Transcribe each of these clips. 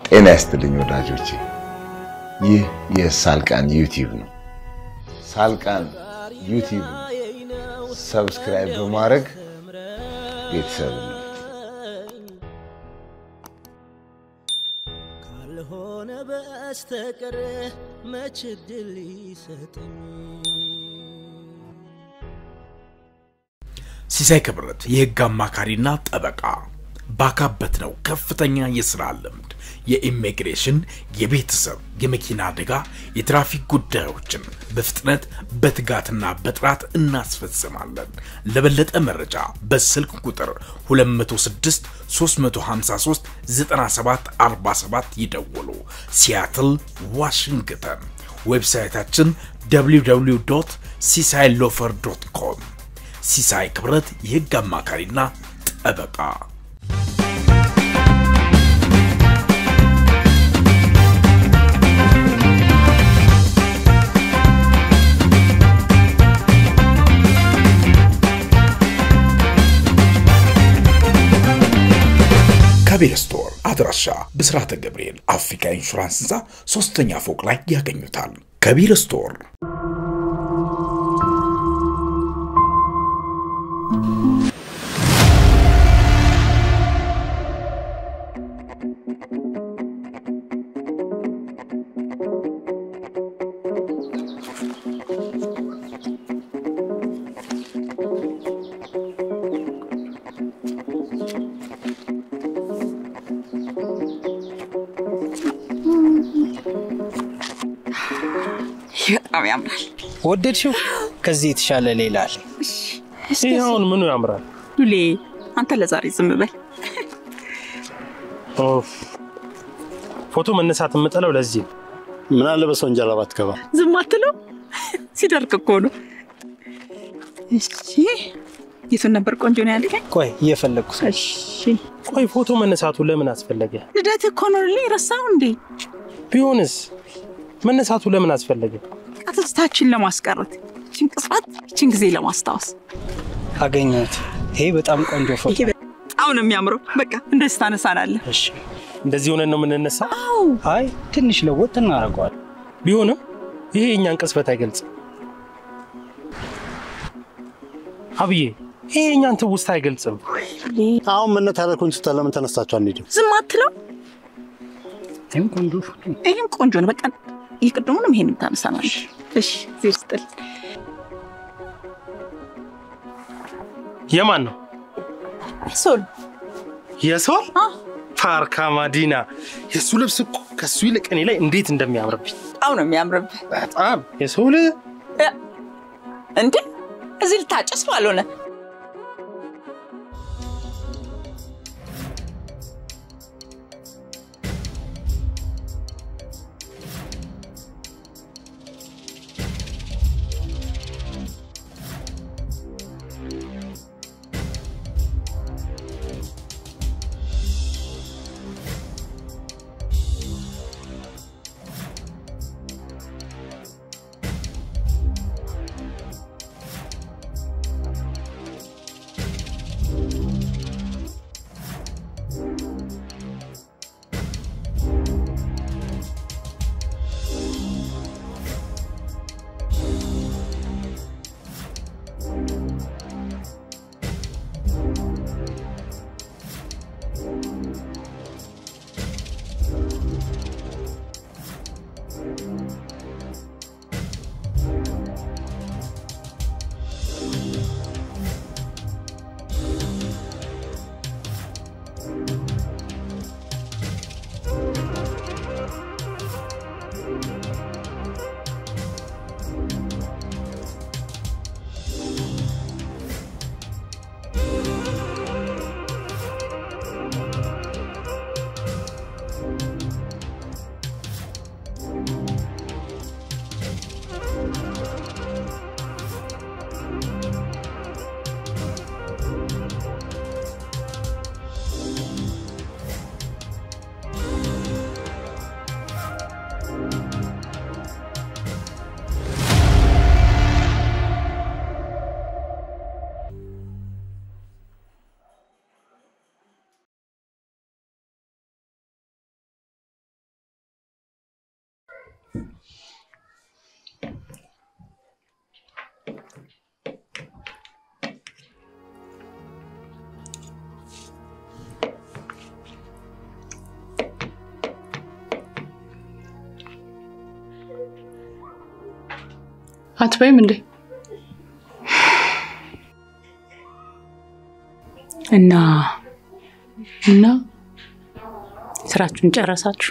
ጤና ይስጥልኝ ወዳጆቼ፣ ይህ የሳልቃን ዩቲዩብ ነው። ሳልቃን ዩቲዩብ ሰብስክራይብ በማድረግ ቤተሰብ ነው። ካልሆነ በስተቀር መች ድል ይሰጠኝ ሲሳይ ክብረት የህግ አማካሪና ጠበቃ ባካበት ነው ከፍተኛ የስራ ልምድ የኢሚግሬሽን፣ የቤተሰብ፣ የመኪና አደጋ፣ የትራፊክ ጉዳዮችን በፍጥነት በትጋትና በጥራት እናስፈጽማለን። ለበለጠ መረጃ በስልክ ቁጥር 206 353 9747 ይደውሉ። ሲያትል ዋሽንግተን። ዌብሳይታችን www ሲሳይ ሎፈር ዶት ኮም። ሲሳይ ክብረት የህግ አማካሪና ጠበቃ ከቤል ስቶር አድራሻ ብስራተ ገብርኤል አፍሪካ ኢንሹራንስ ህንፃ ሶስተኛ ፎቅ ላይ ያገኙታል። ከቤል ስቶር በጣም ያምራል። ወደድሽው? ከዚህ የተሻለ ሌላ አለ። ይህ አሁን ምኑ ያምራል? ሉሌ አንተ ለዛሬ ዝም በል። ኦፍ፣ ፎቶ መነሳት የምጠለው ለዚህ ነው። ምን አለ በሰው እንጀራ ባትገባ። ዝም አትለው፣ ሲደርቅ እኮ ነው። እሺ የቱን ነበር ቆንጆ ነው ያልከኝ? ቆይ እየፈለግኩት ነው። እሺ ቆይ ፎቶ መነሳቱ ለምን አስፈለገ? ልደት እኮ ነው ሉሌ፣ ረሳው እንዴ? ቢሆንስ መነሳቱ ለምን አስፈለገ? ትዝታችን ለማስቀረት ይችን ቅጽበት ይችን ጊዜ ለማስታወስ አገኘሁት። ይሄ በጣም ቆንጆ ፎቶ። ይሄ በጣም ነው የሚያምረው። በቃ እንደዚህ ታነሳናለህ። እሺ፣ እንደዚህ ሆነን ነው የምንነሳው? አይ ትንሽ ለወጥ እናደርገዋለን። ቢሆንም ይሄ የእኛን ቅጽበት አይገልጽም። አብዬ ይሄ የእኛን ትውስታ አይገልጽም። አሁን መነታረኩን ስታ ለምን ተነሳችሁ አንሄድም? ዝም አትለው። ይህም ቆንጆ ፎቶ ነው። ይህም ቆንጆ ነው። በቃ የቅድሙንም ይሄንም ታነሳናለህ። እሺ ዜር ስጥል የማን ነው? ሶል የሶል ፓርካ ማዲና። የእሱ ልብስ እኮ ከእሱ ይልቅ እኔ ላይ እንዴት እንደሚያምርብኝ በጣም ነው የሚያምርብህ። በጣም የሶል እንዴ እዚህ ልታጨስ ባልሆነ አትበይም እንዴ? እና እና ስራችሁን ጨረሳችሁ?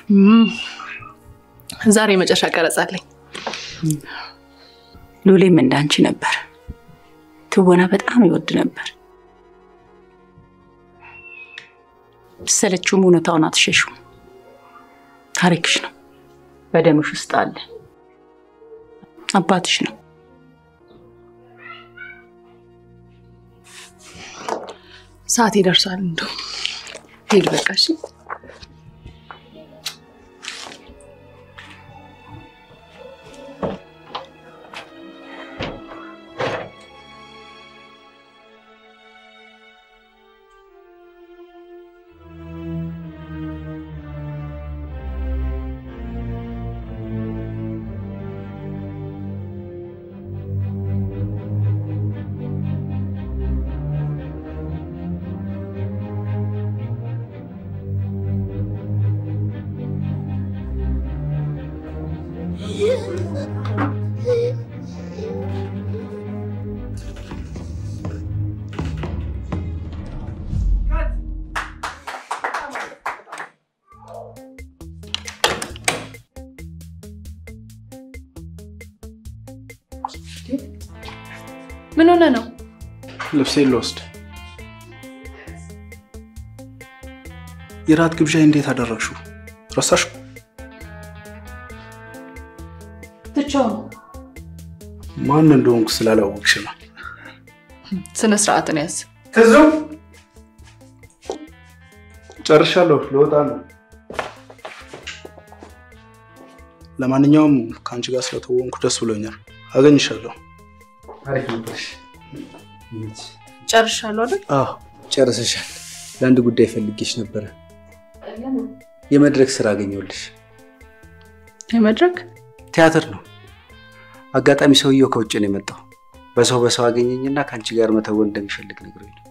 ዛሬ የመጨረሻ ቀረጻ አለኝ። ሉሌም እንዳንቺ ነበር። ትወና በጣም ይወድ ነበር። ብትሰለችውም እውነታውን አትሸሹም። ታሪክሽ ነው፣ በደምሽ ውስጥ አለ። አባትሽ ነው። ሰዓት ይደርሳል። እንደው ሄድ በቃ እሺ። ምን ሆነ ነው? ልብሴን ልወስድ። የራት ግብዣ እንዴት አደረግሽው? ረሳሽ? ትቼው ነው። ማን እንደሆንኩ ስላላወቅሽ ነው። ስነ ስርዓትን ያዝ። ትዙ ጨርሻለሁ፣ ልወጣ ነው። ለማንኛውም ከአንቺ ጋር ስለተወንኩ ደስ ብሎኛል። አገኝሻለሁ። አሪፍ ነበርሽ። ጨርሻለሁ አይደል? አዎ ጨርሰሻል። ለአንድ ጉዳይ ፈልጌሽ ነበረ። የመድረክ ስራ አገኘሁልሽ። የመድረክ ቲያትር ነው። አጋጣሚ ሰውየው ከውጭ ነው የመጣው። በሰው በሰው አገኘኝና ከአንቺ ጋር መተወን እንደሚፈልግ ነግሮኝ ነው።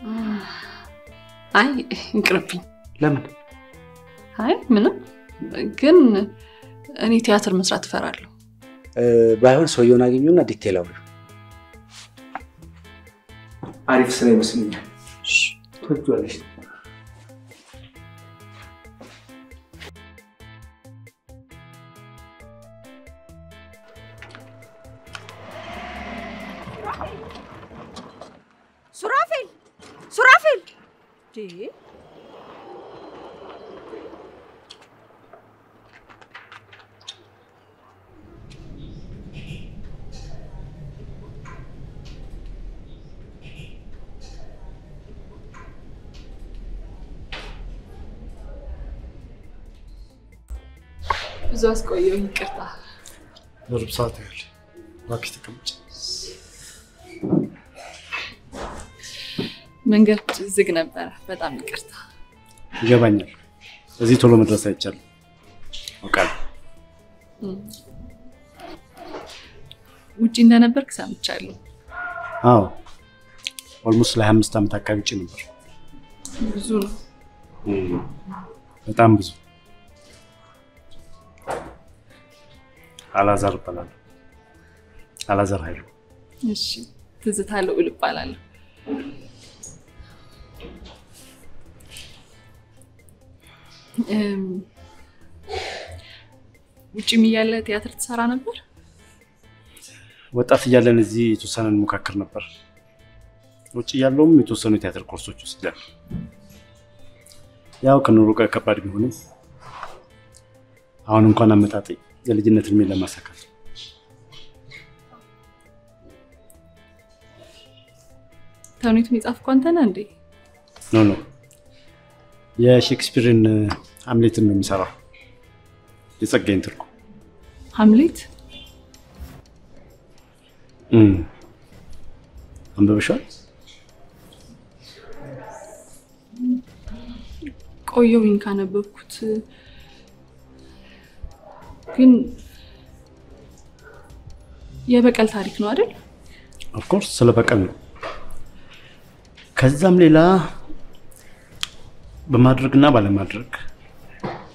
አይ ይቅርብኝ። ለምን? አይ ምንም፣ ግን እኔ ቲያትር መስራት እፈራለሁ። እ፣ ባይሆን ሰውየውን አገኘውና ዲቴል አውሪው። አሪፍ ስራ ይመስለኛል። ትወጂዋለሽ። ሱራፌል ሱራፌል ብዙ አስቆየው፣ ይቅርታ። ለሩብ ሰዓት ያህል እባክሽ ተቀመጭ። መንገድ ዝግ ነበረ። በጣም ይቅርታ። ይገባኛል። እዚህ ቶሎ መድረስ አይቻልም። አውቃለሁ። ውጭ እንደነበርክ ሰምቻለሁ። አዎ ኦልሞስት ለሀያ አምስት ዓመት አካባቢ ውጭ ነበር። ብዙ ነው። በጣም ብዙ። አላዛር እባላለሁ። አላዛር ኃይሉ። እሺ፣ ትዝታ ልዑል እባላለሁ። እም፣ ውጭም እያለ ቲያትር ትሰራ ነበር? ወጣት እያለን እዚህ የተወሰነ እንሞካክር ነበር። ውጭ እያለውም የተወሰኑ የቲያትር ኮርሶች ወስጃለሁ። ያው ከኑሮ ጋር ከባድ ቢሆንም አሁን እንኳን አመጣጤ የልጅነት እድሜን ለማሳካት ነው። ተውኔቱን የጻፍከው አንተ ነህ እንዴ? ኖ ኖ የሼክስፒርን ሀምሌትን ነው የሚሰራው። የጸጋዬን ትርጉም ሀምሌት እም። አንብበሻል? ቆየሁኝ ካነበብኩት፣ ግን የበቀል ታሪክ ነው አይደል? ኦፍኮርስ ስለ በቀል ነው። ከዛም ሌላ በማድረግና ባለማድረግ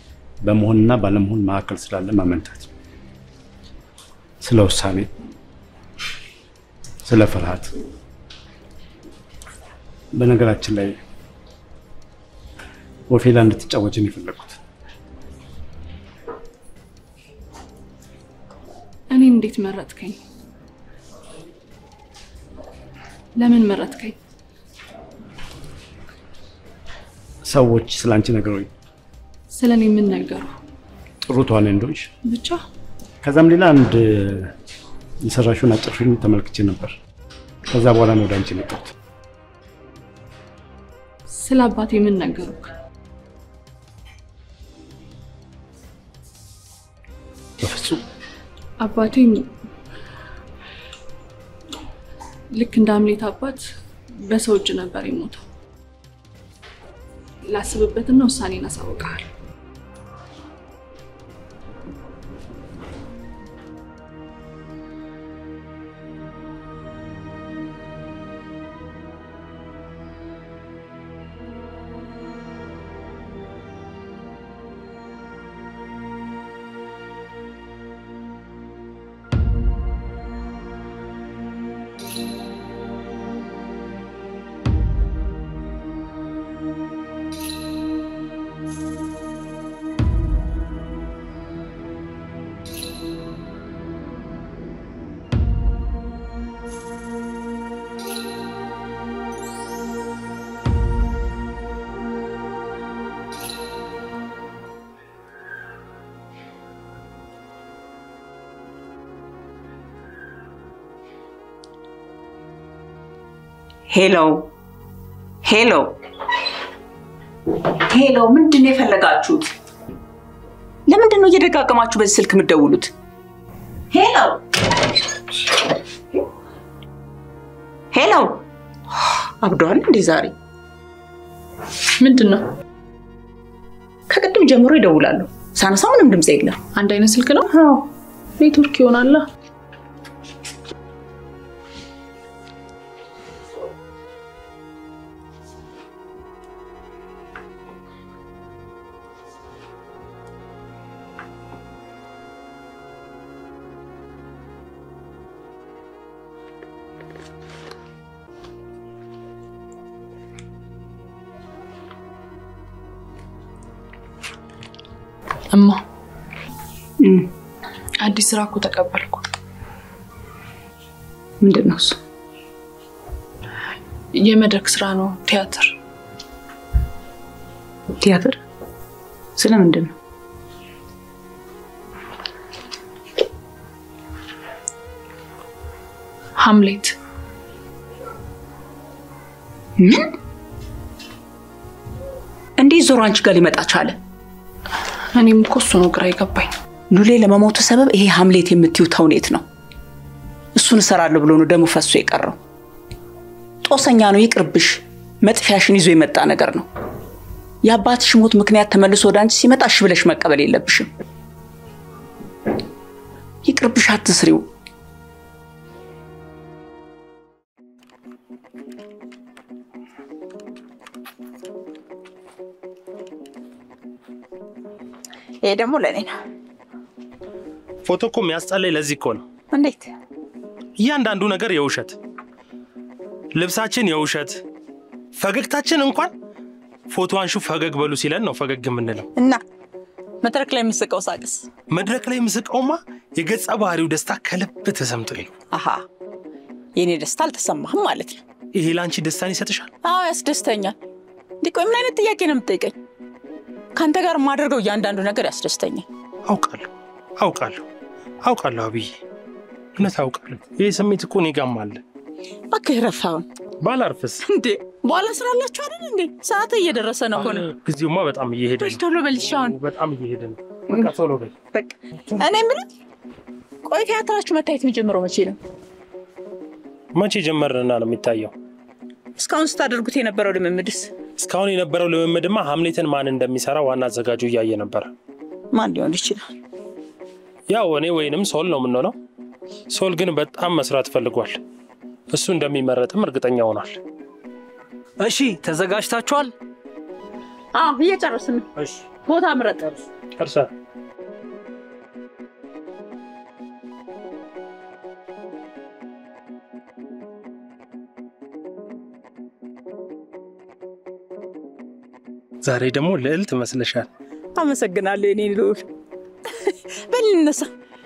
በመሆንና ባለመሆን መካከል ስላለ ማመንታት፣ ስለ ውሳኔ፣ ስለ ፍርሃት። በነገራችን ላይ ኦፌላ እንድትጫወችን የፈለግኩት እኔ እንዴት መረጥከኝ? ለምን መረጥከኝ? ሰዎች ስለ አንቺ ነገሮኝ ስለ እኔ ምን ነገሩ? ጥሩ ተዋናይ እንደሆንሽ ብቻ ከዛም ሌላ አንድ የሰራሽውን አጭር ፊልም ተመልክቼ ነበር። ከዛ በኋላ ነው ወደ አንቺ የመጣሁት። ስለ አባቴ ምን ነገሩክ? በፍጹም አባቴ ልክ እንደ አምሌት አባት በሰው እጅ ነበር የሞተው። ላስብበትና ውሳኔን አሳውቅሃል። ሄሎ ሄሎ ሄሎ፣ ምንድን ነው የፈለጋችሁት? ለምንድን ነው እየደጋገማችሁ በዚህ ስልክ የምትደውሉት? ሄሎ ሄሎ፣ አብደዋል እንዴ ዛሬ? ምንድን ነው? ከቅድም ጀምሮ ይደውላሉ። ሳነሳ ምንም ድምፅ የለም። አንድ አይነት ስልክ ነው? ኔትወርክ ይሆናላ። እማ አዲስ ስራ እኮ ተቀበልኩ። ምንድን ነው እሱ? የመድረክ ስራ ነው፣ ቲያትር። ቲያትር? ስለምንድን ነው? ሀምሌት። ምን? እንዴት ዞሮ አንቺ ጋር ሊመጣ ቻለ? እኔም እኮ እሱ ነው ግራ የገባኝ። ሉሌ ለመሞቱ ሰበብ ይሄ ሀምሌት የምትይው ተውኔት ነው። እሱን እሰራለሁ ብሎ ነው ደሙ ፈሶ የቀረው። ጦሰኛ ነው፣ ይቅርብሽ። መጥፊያሽን ይዞ የመጣ ነገር ነው። የአባትሽ ሞት ምክንያት ተመልሶ ወደ አንቺ ሲመጣ እሺ ብለሽ መቀበል የለብሽም። ይቅርብሽ፣ አትስሪው። ይሄ ደግሞ ለእኔ ነው። ፎቶ እኮ የሚያስጠላኝ ለዚህ እኮ ነው። እንዴት? እያንዳንዱ ነገር የውሸት ልብሳችን የውሸት ፈገግታችን እንኳን ፎቶ አንሹ ፈገግ በሉ ሲለን ነው ፈገግ የምንለው። እና መድረክ ላይ የምስቀው ሳቅስ? መድረክ ላይ የምስቀውማ የገጸ ባህሪው ደስታ ከልብ ተሰምቶኝ ነው። አሃ የእኔ ደስታ አልተሰማህም ማለት ነው። ይሄ ለአንቺ ደስታን ይሰጥሻል? አዎ ያስደስተኛል። እንዲህ ቆይ ምን አይነት ጥያቄ ነው የምትጠይቀኝ? ከአንተ ጋር የማደርገው እያንዳንዱ ነገር ያስደስተኛል። አውቃለሁ አውቃለሁ አውቃለሁ አብዬ፣ እውነት አውቃለሁ። ይህ ስሜት እኮ እኔ ጋርም አለ። እባክህ ረፋውን ባላርፍስ እንዴ በኋላ ስራ አላችሁ አይደል እንዴ? ሰዓት እየደረሰ ነው። ሆነ ጊዜውማ በጣም እየሄደ ነው። ቶሎ በልሽ አሁን። በጣም እየሄደ ነው። በቃ ቶሎ በል። በቃ እኔ የምልህ ቆይ ቲያትራችሁ መታየት የሚጀምረው መቼ ነው? መቼ ጀመርንና ነው የሚታየው? እስካሁን ስታደርጉት የነበረው ልምምድስ? እስካሁን የነበረው ልምምድማ ሀምሌትን ማን እንደሚሰራ ዋና አዘጋጁ እያየ ነበረ። ማን ሊሆን ይችላል? ያው እኔ ወይንም ሶል ነው የምንሆነው። ሶል ግን በጣም መስራት ፈልጓል። እሱ እንደሚመረጥም እርግጠኛ ሆኗል። እሺ ተዘጋጅታችኋል? አዎ እየጨረስን ነው። ቦታ ምረጥ። እርሳ ዛሬ ደግሞ ልዕልት መስለሻል። አመሰግናለሁ የኔ ልዑል። በል እንነሳ።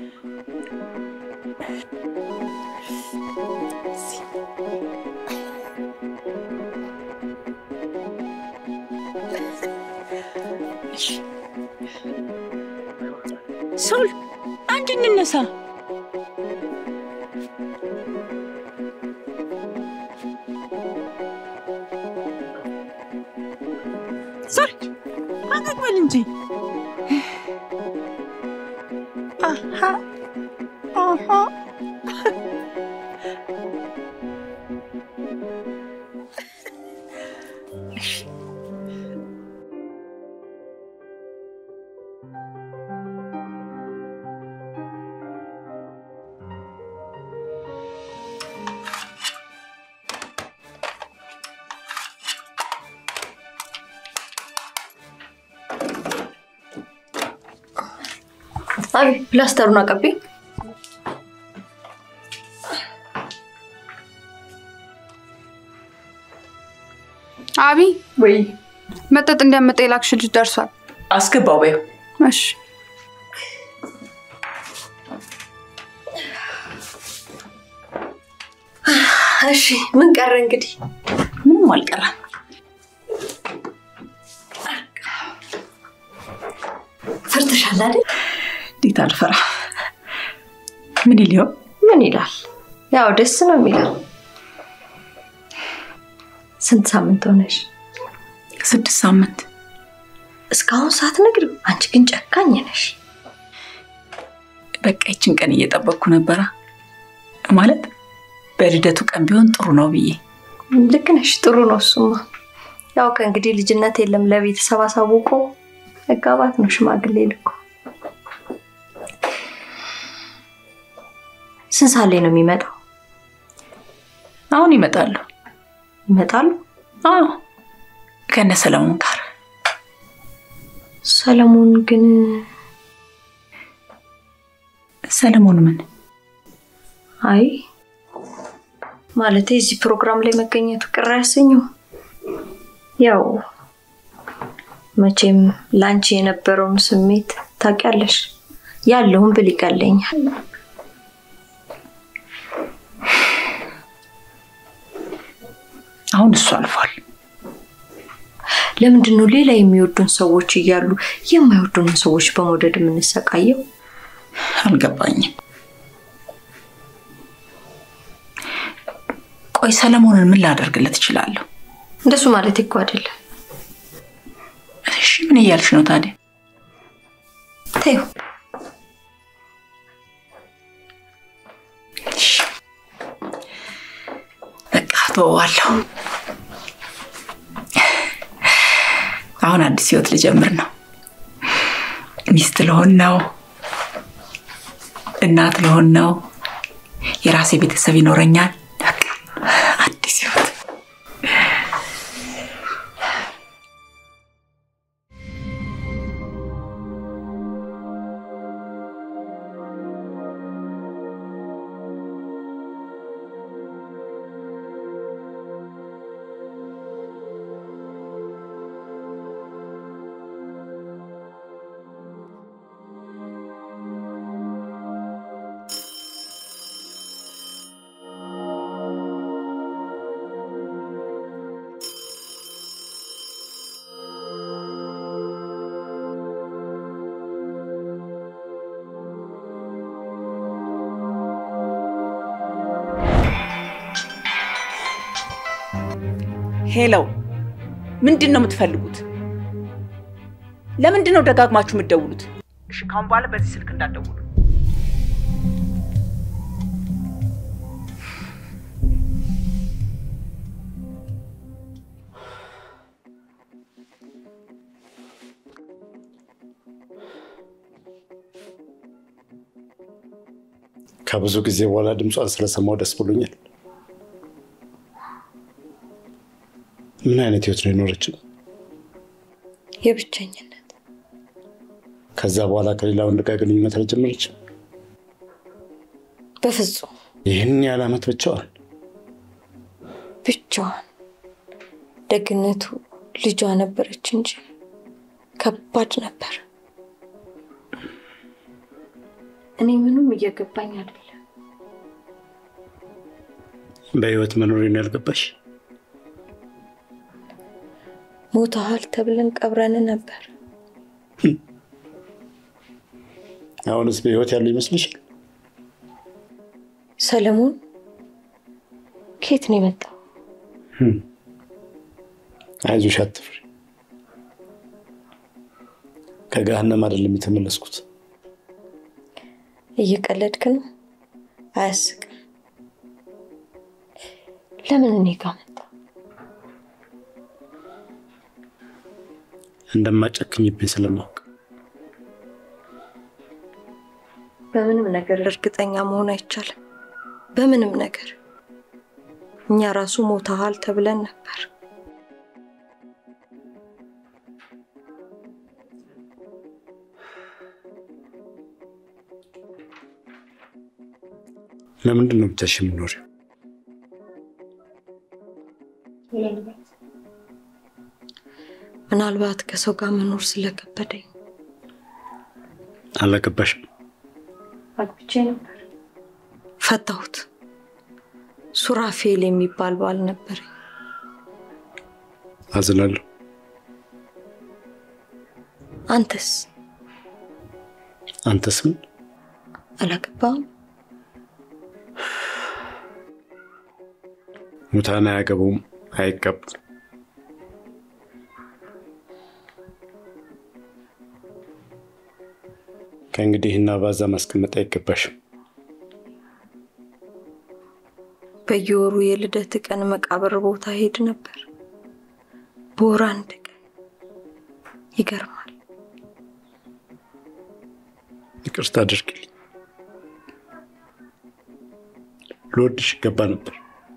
ሶል አንድ እንነሳ። ሶል ፈገግ በል እንጂ። አሃ አሃ አቢ ፕላስተሩን አቀብኝ። አቢ ወይ መጠጥ እንዲያመጣ የላክሽ ልጅ ደርሷል። አስገባው በይው። እሺ እሺ ምን ቀረ እንግዲህ? ምንም አልቀረም። ፈርተሻል አይደል? እንዴት አልፈራ? ምን ይል ይሆን? ምን ይላል? ያው ደስ ነው የሚለው። ስንት ሳምንት ሆነሽ? ስድስት ሳምንት። እስካሁን ሳትነግሪው? አንቺ ግን ጨካኝ ነሽ። በቃ ይችን ቀን እየጠበቅኩ ነበራ። ማለት በልደቱ ቀን ቢሆን ጥሩ ነው ብዬ። ልክ ነሽ። ጥሩ ነው እሱማ። ያው ከእንግዲህ ልጅነት የለም። ለቤተሰብ አሳውቆ መጋባት ነው ሽማግሌ ልኮ። ስንት ሰዓት ላይ ነው የሚመጣው? አሁን ይመጣሉ። ይመጣሉ? አዎ ከነ ሰለሞን ጋር። ሰለሞን ግን ሰለሞን ምን? አይ ማለት እዚህ ፕሮግራም ላይ መገኘቱ ቅር አያሰኘው። ያው መቼም ላንቺ የነበረውን ስሜት ታውቂያለሽ። ያለውን ብል ይቀለኛል። አሁን እሱ አልፏል። ለምንድን ነው ሌላ የሚወዱን ሰዎች እያሉ የማይወዱንን ሰዎች በመውደድ የምንሰቃየው? አልገባኝም። ቆይ ሰለሞንን ምን ላደርግለት እችላለሁ? እንደሱ ማለት እኮ አይደለም። እሺ ምን እያልሽ ነው ታዲያ? ተይው እሺ፣ በቃ ተወዋለሁ። አሁን አዲስ ህይወት ልጀምር ነው። ሚስት ልሆን ነው። እናት ልሆን ነው። የራሴ ቤተሰብ ይኖረኛል። በቃ አዲስ ህይወት። ሄለው ምንድን ነው የምትፈልጉት? ለምንድን ነው ደጋግማችሁ የምትደውሉት? እሺ ካሁን በኋላ በዚህ ስልክ እንዳትደውሉ። ከብዙ ጊዜ በኋላ ድምጿን ስለሰማው ደስ ብሎኛል። ምን አይነት ህይወት ነው የኖረችው? የብቸኝነት ከዛ በኋላ ከሌላ ወንድ ጋር ግንኙነት አልጀመረችም? በፍጹም ይህን ያህል ዓመት ብቻዋን? ብቻዋን። ደግነቱ ልጇ ነበረች እንጂ ከባድ ነበር። እኔ ምንም እየገባኝ አይደለም። በህይወት መኖሬን ያልገባሽ ሞተሃል ተብለን ቀብረን ነበር። አሁንስ በህይወት ያለው ይመስልሻል? ሰለሞን ከየት ነው የመጣው? አይዞሽ አትፍሪ። ከገሃነም አይደለም የተመለስኩት። እየቀለድክ ነው? አያስቅም። ለምን እኔ ጋር መጣ? እንደማጨክኝብኝ ስለማውቅ በምንም ነገር እርግጠኛ መሆን አይቻልም። በምንም ነገር እኛ ራሱ ሞተሃል ተብለን ነበር። ለምንድን ነው ብቻሽ የምኖሪው? ምናልባት ከሰው ጋር መኖር ስለከበደኝ አላገባሽም? አግብቼ ነበር። ፈታሁት። ሱራፌል የሚባል ባል ነበረኝ። አዝናለሁ። አንተስ አንተስ ምን? አላገባም? ሙታን አያገቡም፣ አይቀቡም። ከእንግዲህ እና ባዛ ማስቀመጥ አይገባሽም። በየወሩ የልደት ቀን መቃብር ቦታ ሄድ ነበር። በወር አንድ ቀን። ይገርማል። ይቅርታ አድርግልኝ። ልወድሽ ይገባ ነበር።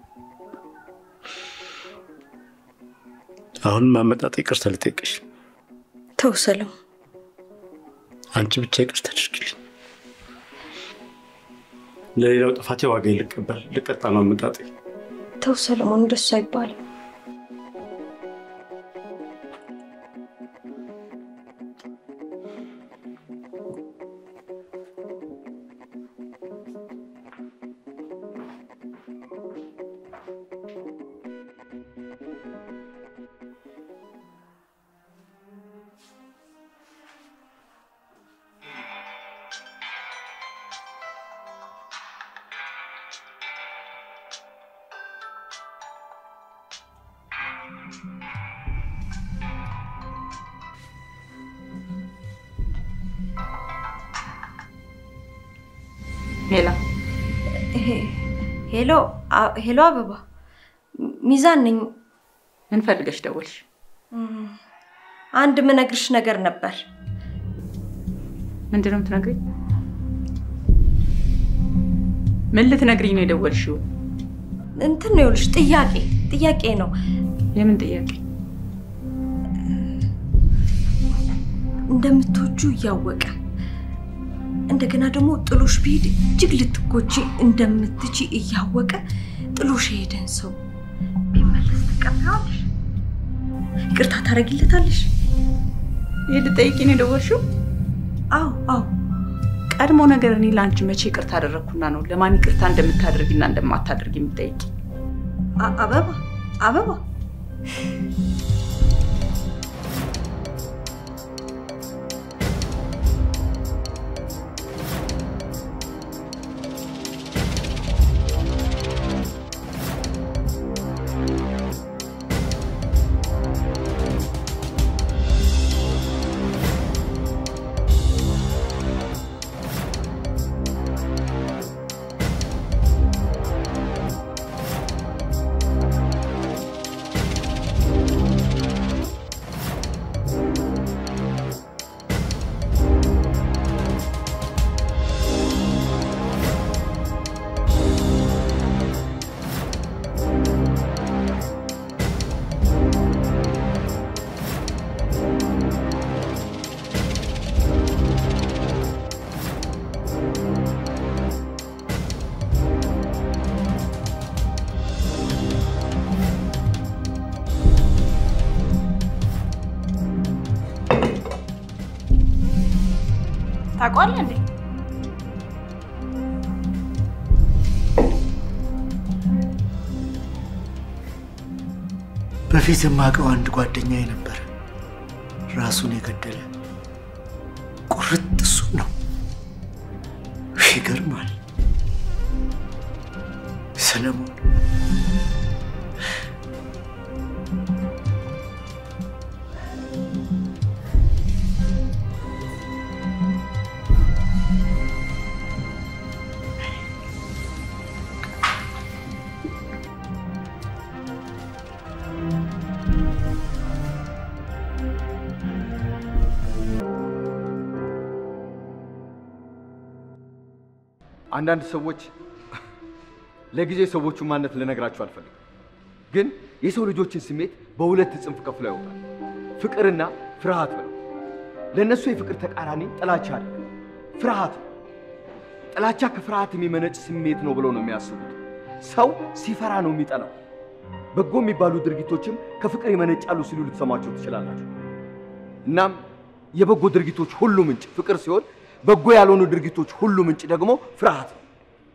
አሁንም አመጣጥ ይቅርታ ልጠይቅሽ። ተው ሰለሞን፣ አንቺ ብቻ ይቅርታ አድርግልኝ። ለሌላው ጥፋቴ ዋጋ ልቀበል ልቀጣ ነው አመጣጤ። ተው ሰለሞን፣ እንደሱ አይባልም። ሄላ ሄሎ ሄሎ፣ አበባ ሚዛን ነኝ። ምን ፈልገሽ ደወልሽ? አንድ ምነግርሽ ነገር ነበር። ምንድን ነው የምትነግሪኝ? ምን ልትነግሪኝ ነው የደወልሽው? እንትን ነው ይኸውልሽ፣ ጥያቄ ጥያቄ ነው። የምን ጥያቄ? እንደምትወጁ እያወቀ እንደገና ደግሞ ጥሎሽ ቢሄድ እጅግ ልትጎጂ እንደምትቺ እያወቀ ጥሎሽ የሄደን ሰው ቢመለስ ትቀበያለሽ? ይቅርታ ታደርጊለታለሽ? ይህ ልጠይቂ ነው የደወልሽው? አዎ አዎ። ቀድሞ ነገር እኔ ለአንቺ መቼ ይቅርታ አደረግኩና ነው ለማን ይቅርታ እንደምታደርጊና እንደማታደርጊ የምጠይቂ? አበባ አበባ ታውቀዋለህ እንዴ? በፊት የማውቀው አንድ ጓደኛዬ ነበር ራሱን የገደለ። ቁርጥ እሱ ነው። ይገርማል። ሰለሞን አንዳንድ ሰዎች ለጊዜ ሰዎቹን ማንነት ልነግራችሁ አልፈልግም፣ ግን የሰው ልጆችን ስሜት በሁለት ጽንፍ ከፍሎ ያውቃል። ፍቅርና ፍርሃት ብለው። ለእነሱ የፍቅር ተቃራኒ ጥላቻ አይደለም፣ ፍርሃት ነው። ጥላቻ ከፍርሃት የሚመነጭ ስሜት ነው ብለው ነው የሚያስቡት። ሰው ሲፈራ ነው የሚጠላው። በጎ የሚባሉ ድርጊቶችም ከፍቅር ይመነጫሉ ሲሉ ልትሰማቸው ትችላላችሁ። እናም የበጎ ድርጊቶች ሁሉ ምንጭ ፍቅር ሲሆን በጎ ያልሆኑ ድርጊቶች ሁሉ ምንጭ ደግሞ ፍርሃት ነው።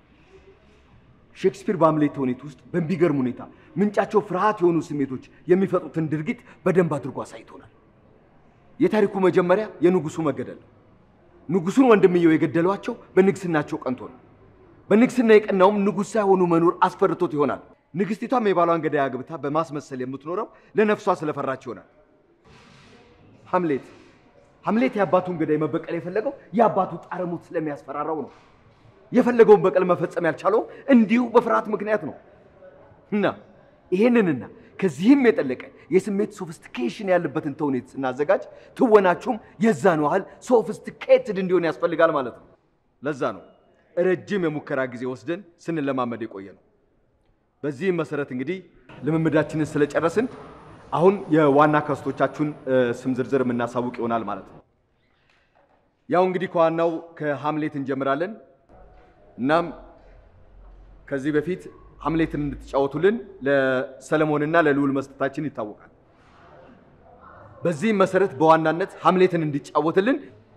ሼክስፒር በሃምሌት ተውኔት ውስጥ በሚገርም ሁኔታ ምንጫቸው ፍርሃት የሆኑ ስሜቶች የሚፈጥሩትን ድርጊት በደንብ አድርጎ አሳይቶናል። የታሪኩ መጀመሪያ የንጉሱ መገደል ነው። ንጉሱን ወንድምየው የገደሏቸው በንግስናቸው ቀንቶ ነው። በንግስና የቀናውም ንጉሥ ሳይሆኑ መኖር አስፈርቶት ይሆናል። ንግስቲቷም የባሏን ገዳይ አግብታ በማስመሰል የምትኖረው ለነፍሷ ስለፈራች ይሆናል። ሐምሌት ሐምሌት የአባቱን ገዳይ መበቀል የፈለገው የአባቱ ጣረሞት ስለሚያስፈራራው ነው። የፈለገውን በቀል መፈጸም ያልቻለው እንዲሁ በፍርሃት ምክንያት ነው። እና ይሄንንና ከዚህም የጠለቀ የስሜት ሶፊስቲኬሽን ያለበትን ተውኔት ስናዘጋጅ ትወናችሁም የዛን ያህል ሶፊስቲኬትድ እንዲሆን ያስፈልጋል ማለት ነው። ለዛ ነው ረጅም የሙከራ ጊዜ ወስደን ስንለማመድ የቆየ ነው። በዚህም መሰረት እንግዲህ ልምምዳችንን ስለጨረስን አሁን የዋና ካስቶቻችሁን ስም ዝርዝር የምናሳውቅ ይሆናል ማለት ነው። ያው እንግዲህ ከዋናው ከሐምሌት እንጀምራለን። እናም ከዚህ በፊት ሐምሌትን እንድትጫወቱልን ለሰለሞንና ለልዑል መስጠታችን ይታወቃል። በዚህም መሰረት በዋናነት ሐምሌትን እንዲጫወትልን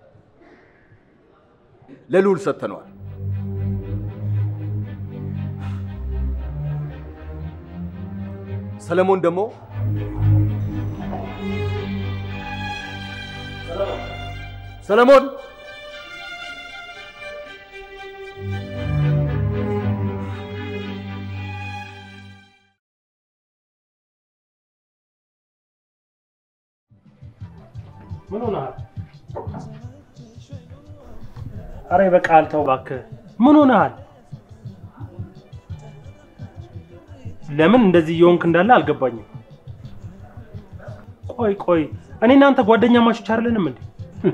ለልዑል ሰጥተነዋል። ሰለሞን ደግሞ ሰለሞን ምን ሆነሃል? አረ ይበቃል፣ ተው እባክህ። ምን ሆነሃል? ለምን እንደዚህ እየሆንክ እንዳለ አልገባኝም። ቆይ ቆይ፣ እኔ እናንተ ጓደኛ ማቾች አይደለንም እንዴ?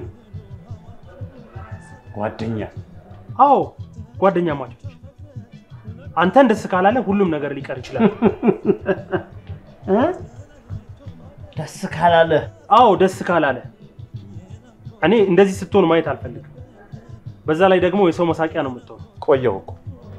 ጓደኛ? አዎ ጓደኛ ማቾች። አንተን ደስ ካላለ ሁሉም ነገር ሊቀር ይችላል። ደስ ካላለ? አዎ ደስ ካላለ። እኔ እንደዚህ ስትሆን ማየት አልፈልግም። በዛ ላይ ደግሞ የሰው መሳቂያ ነው የምትሆነው። ቆየሁ እኮ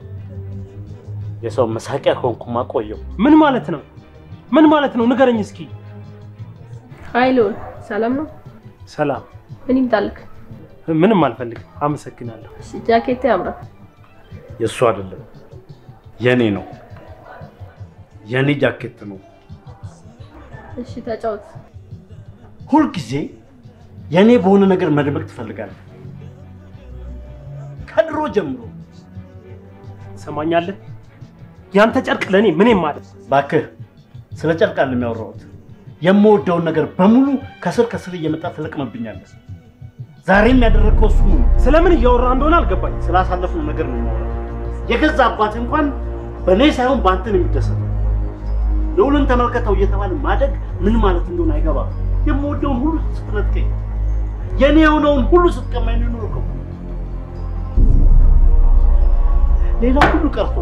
የሰው መሳቂያ ከሆንኩማ ቆየሁ። ምን ማለት ነው? ምን ማለት ነው? ንገረኝ እስኪ። አይ ልዑል፣ ሰላም ነው? ሰላም። ምን ይምጣልክ? ምንም አልፈልግም፣ አመሰግናለሁ። እሺ፣ ጃኬት ያምራል። የእሱ አይደለም የኔ ነው። የኔ ጃኬት ነው። እሺ፣ ተጫወት። ሁልጊዜ የኔ በሆነ ነገር መደበቅ ትፈልጋለህ። ከድሮ ጀምሮ ሰማኛለህ? ያንተ ጨርቅ ለእኔ ምንም ማለት እባክህ፣ ስለ ጨርቅ አለ የሚያወራሁት። የምወደውን ነገር በሙሉ ከስር ከስር እየመጣ ትለቅምብኛለህ። ዛሬም ያደረግከው እሱ ነው። ስለምን እያወራ እንደሆነ አልገባኝ። ስላሳለፍነው ነገር ነው የማወራው። የገዛ አባት እንኳን በእኔ ሳይሆን በአንተ ነው የሚደሰተው። ልዑልን ተመልከተው እየተባለ ማደግ ምን ማለት እንደሆነ አይገባም። የምወደውን ሁሉ ስትነጥቀኝ፣ የኔ የሆነውን ሁሉ ስትቀማኝ ነው የኖርከው። ሌላ ሁሉ ቀርቶ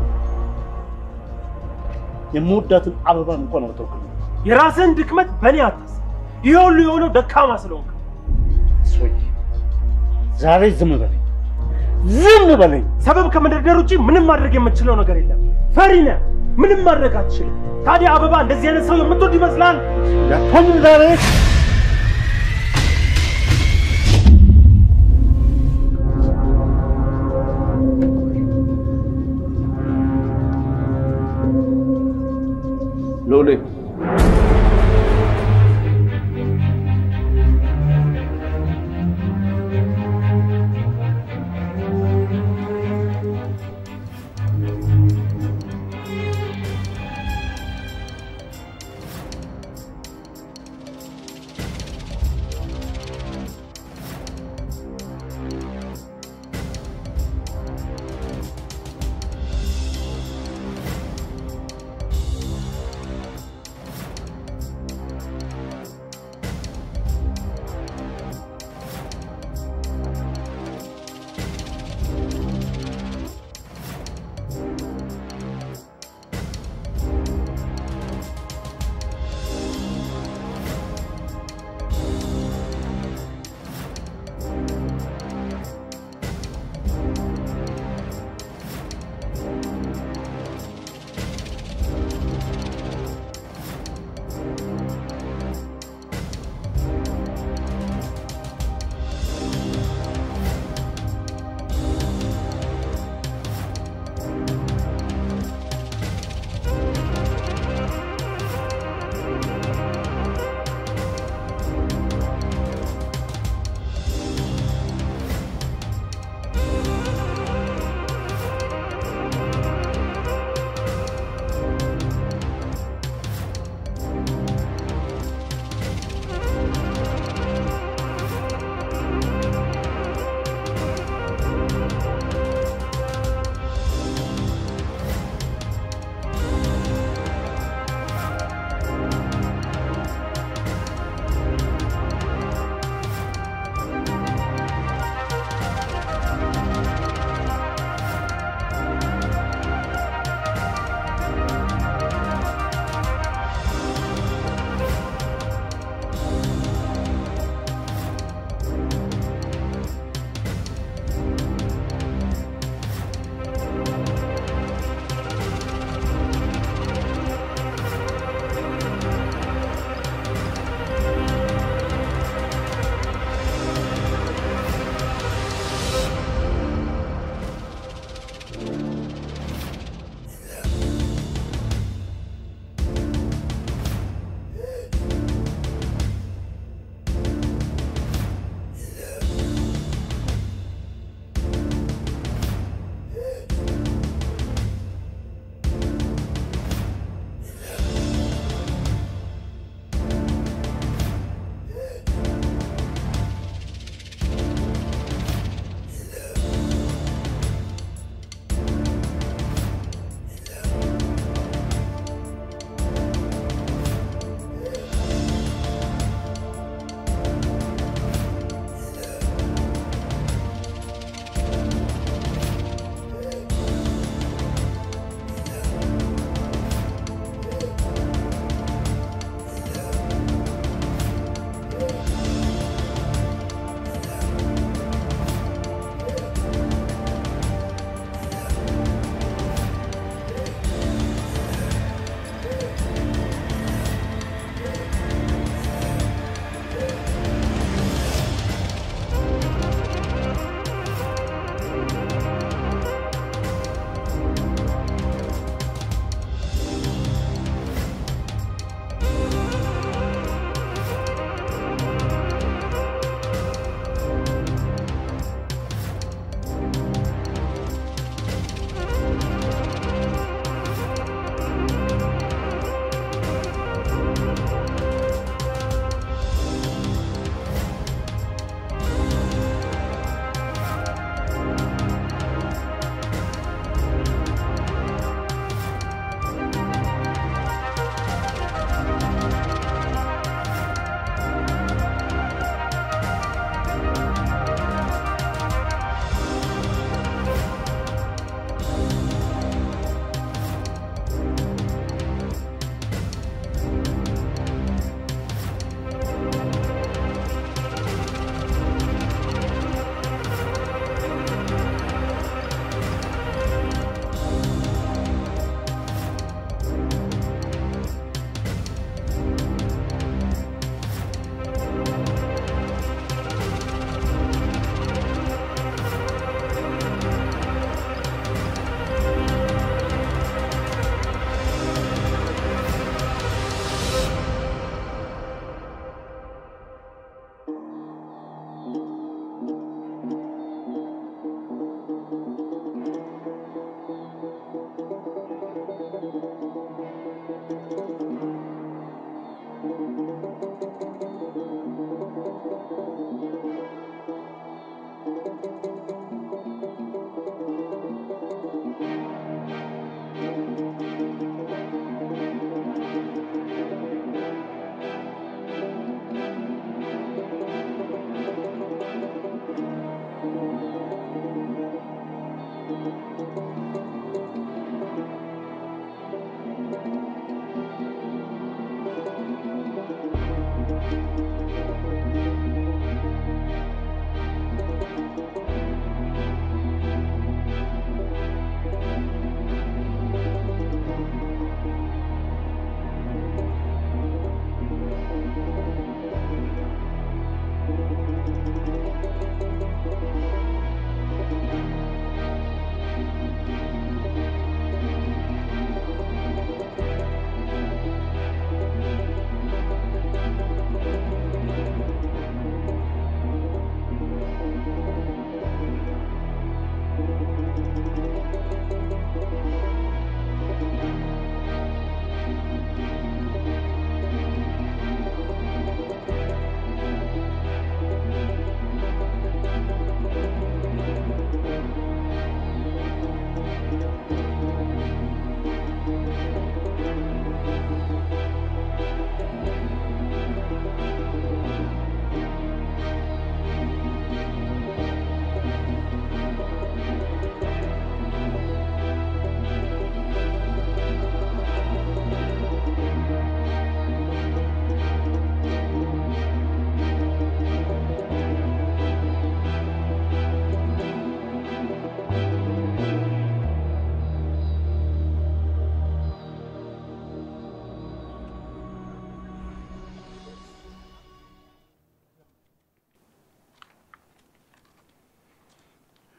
የምወዳትን አበባን እንኳን አልተውክልም። የራስህን ድክመት በእኔ አታስ። ይሄ ሁሉ የሆነው ደካማ ስለሆንክ። ሶይ ዛሬ ዝም በለኝ፣ ዝም በለኝ። ሰበብ ከመደርደር ውጭ ምንም ማድረግ የምትችለው ነገር የለም። ፈሪ ነህ፣ ምንም ማድረግ አትችልም። ታዲያ አበባ እንደዚህ አይነት ሰው የምትወድ ይመስላል? ያቶኝም ዛሬ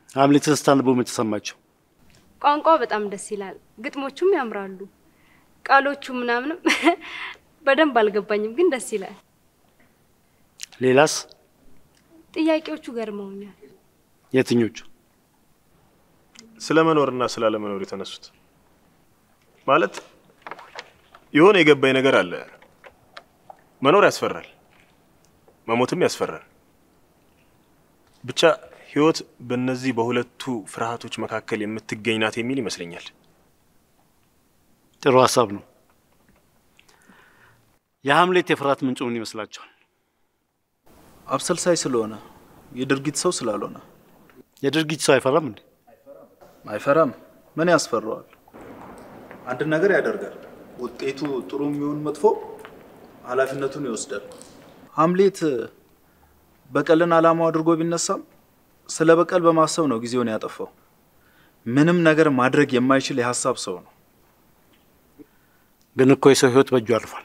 ሀምሌትን ስታንቡ ምን ተሰማቸው? ቋንቋ በጣም ደስ ይላል። ግጥሞቹም ያምራሉ። ቃሎቹ ምናምንም በደንብ አልገባኝም፣ ግን ደስ ይላል። ሌላስ? ጥያቄዎቹ ገርመውኛል። የትኞቹ? ስለ መኖርና ስላለመኖር የተነሱት ማለት የሆነ የገባኝ ነገር አለ። መኖር ያስፈራል፣ መሞትም ያስፈራል። ብቻ ህይወት በእነዚህ በሁለቱ ፍርሃቶች መካከል የምትገኝ ናት የሚል ይመስለኛል። ጥሩ ሀሳብ ነው። የሀምሌት የፍርሃት ምንጩ ምን ይመስላችኋል? አብሰልሳይ ስለሆነ የድርጊት ሰው ስላልሆነ። የድርጊት ሰው አይፈራም እንዴ? አይፈራም። ምን ያስፈራዋል? አንድ ነገር ያደርጋል። ውጤቱ ጥሩ የሚሆን መጥፎ ኃላፊነቱን ይወስዳል። ሀምሌት በቀልን ዓላማው አድርጎ ቢነሳም ስለ በቀል በማሰብ ነው ጊዜውን ያጠፋው። ምንም ነገር ማድረግ የማይችል የሀሳብ ሰው ነው። ግን እኮ የሰው ህይወት በእጁ አልፏል።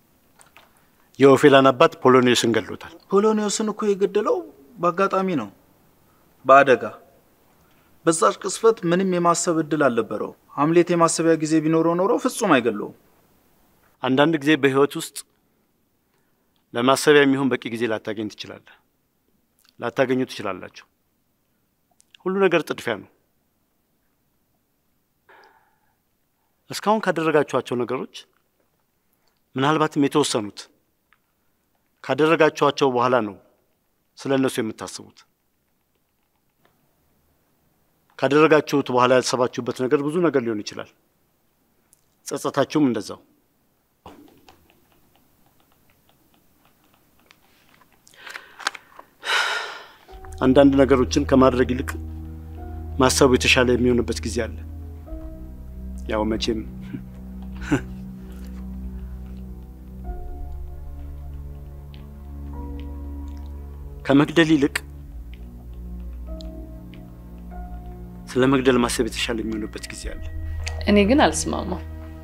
የኦፌላን አባት ፖሎኒዮስን ገድሎታል። ፖሎኒዮስን እኮ የገደለው በአጋጣሚ ነው፣ በአደጋ በዛች ቅስፈት ምንም የማሰብ እድል አልነበረው። ሀምሌት የማሰቢያ ጊዜ ቢኖረው ኖሮ ፍጹም አይገለውም። አንዳንድ ጊዜ በህይወት ውስጥ ለማሰቢያ የሚሆን በቂ ጊዜ ላታገኝ ትችላለህ፣ ላታገኙ ትችላላችሁ። ሁሉ ነገር ጥድፊያ ነው። እስካሁን ካደረጋችኋቸው ነገሮች ምናልባትም የተወሰኑት ካደረጋችኋቸው በኋላ ነው ስለ እነሱ የምታስቡት። ካደረጋችሁት በኋላ ያሰባችሁበት ነገር ብዙ ነገር ሊሆን ይችላል። ጸጸታችሁም እንደዛው። አንዳንድ ነገሮችን ከማድረግ ይልቅ ማሰቡ የተሻለ የሚሆንበት ጊዜ አለ። ያው መቼም ከመግደል ይልቅ ስለ መግደል ማሰብ የተሻለ የሚሆንበት ጊዜ አለ። እኔ ግን አልስማማም።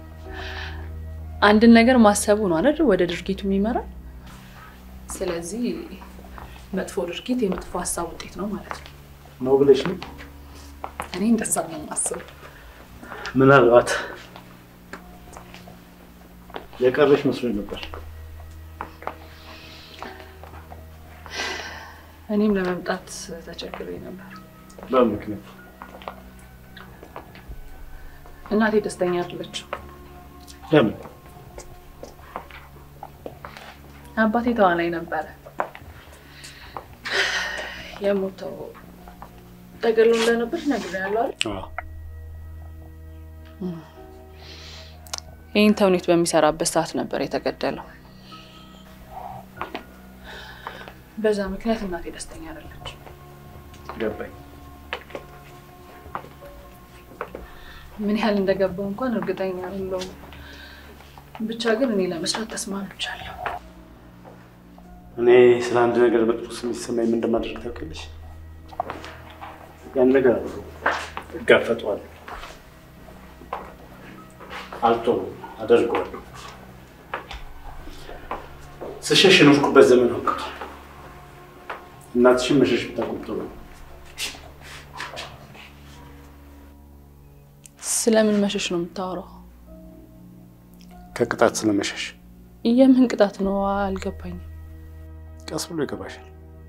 አንድን ነገር ማሰቡ ነው አይደል ወደ ድርጊቱ የሚመራ። ስለዚህ መጥፎ ድርጊት የመጥፎ ሀሳብ ውጤት ነው ማለት ነው ነው ብለሽ ነው? እኔ እንደዛ ነው የማስበው። ምናልባት የቀረሽ መስሎኝ ነበር። እኔም ለመምጣት ተቸግሬ ነበር። በምን ምክንያት? እናቴ ደስተኛ አይደለችም። ለምን? አባቴ ተዋናይ ነበረ። የሞተው ተገሎ እንደነበር ነግሬያለሁ አይደል? ይህን ተውኔት በሚሰራበት ሰዓት ነበር የተገደለው። በዛ ምክንያት እናቴ ደስተኛ አይደለች። ገባኝ። ምን ያህል እንደገባው እንኳን እርግጠኛ አይደለሁም። ብቻ ግን እኔ ለመስራት ተስማምቻለሁ። እኔ ስለ አንድ ነገር መጥፎ ስሜት ሲሰማኝ ምን እንደማደርግ ታውቂያለሽ? ያን ነገር እጋፈጠዋለሁ፣ አልተውም፣ አደርገዋለሁ። ስሸሽ የኖርኩበት ዘመን አብቅቷል። እናትሽን መሸሽ ብታቆም ጥሩ ነው። ስለምን መሸሽ ነው የምታወራው? ከቅጣት ስለመሸሽ የምን ቅጣት ነው? አልገባኝም። ቀስ ብሎ ይገባሻል።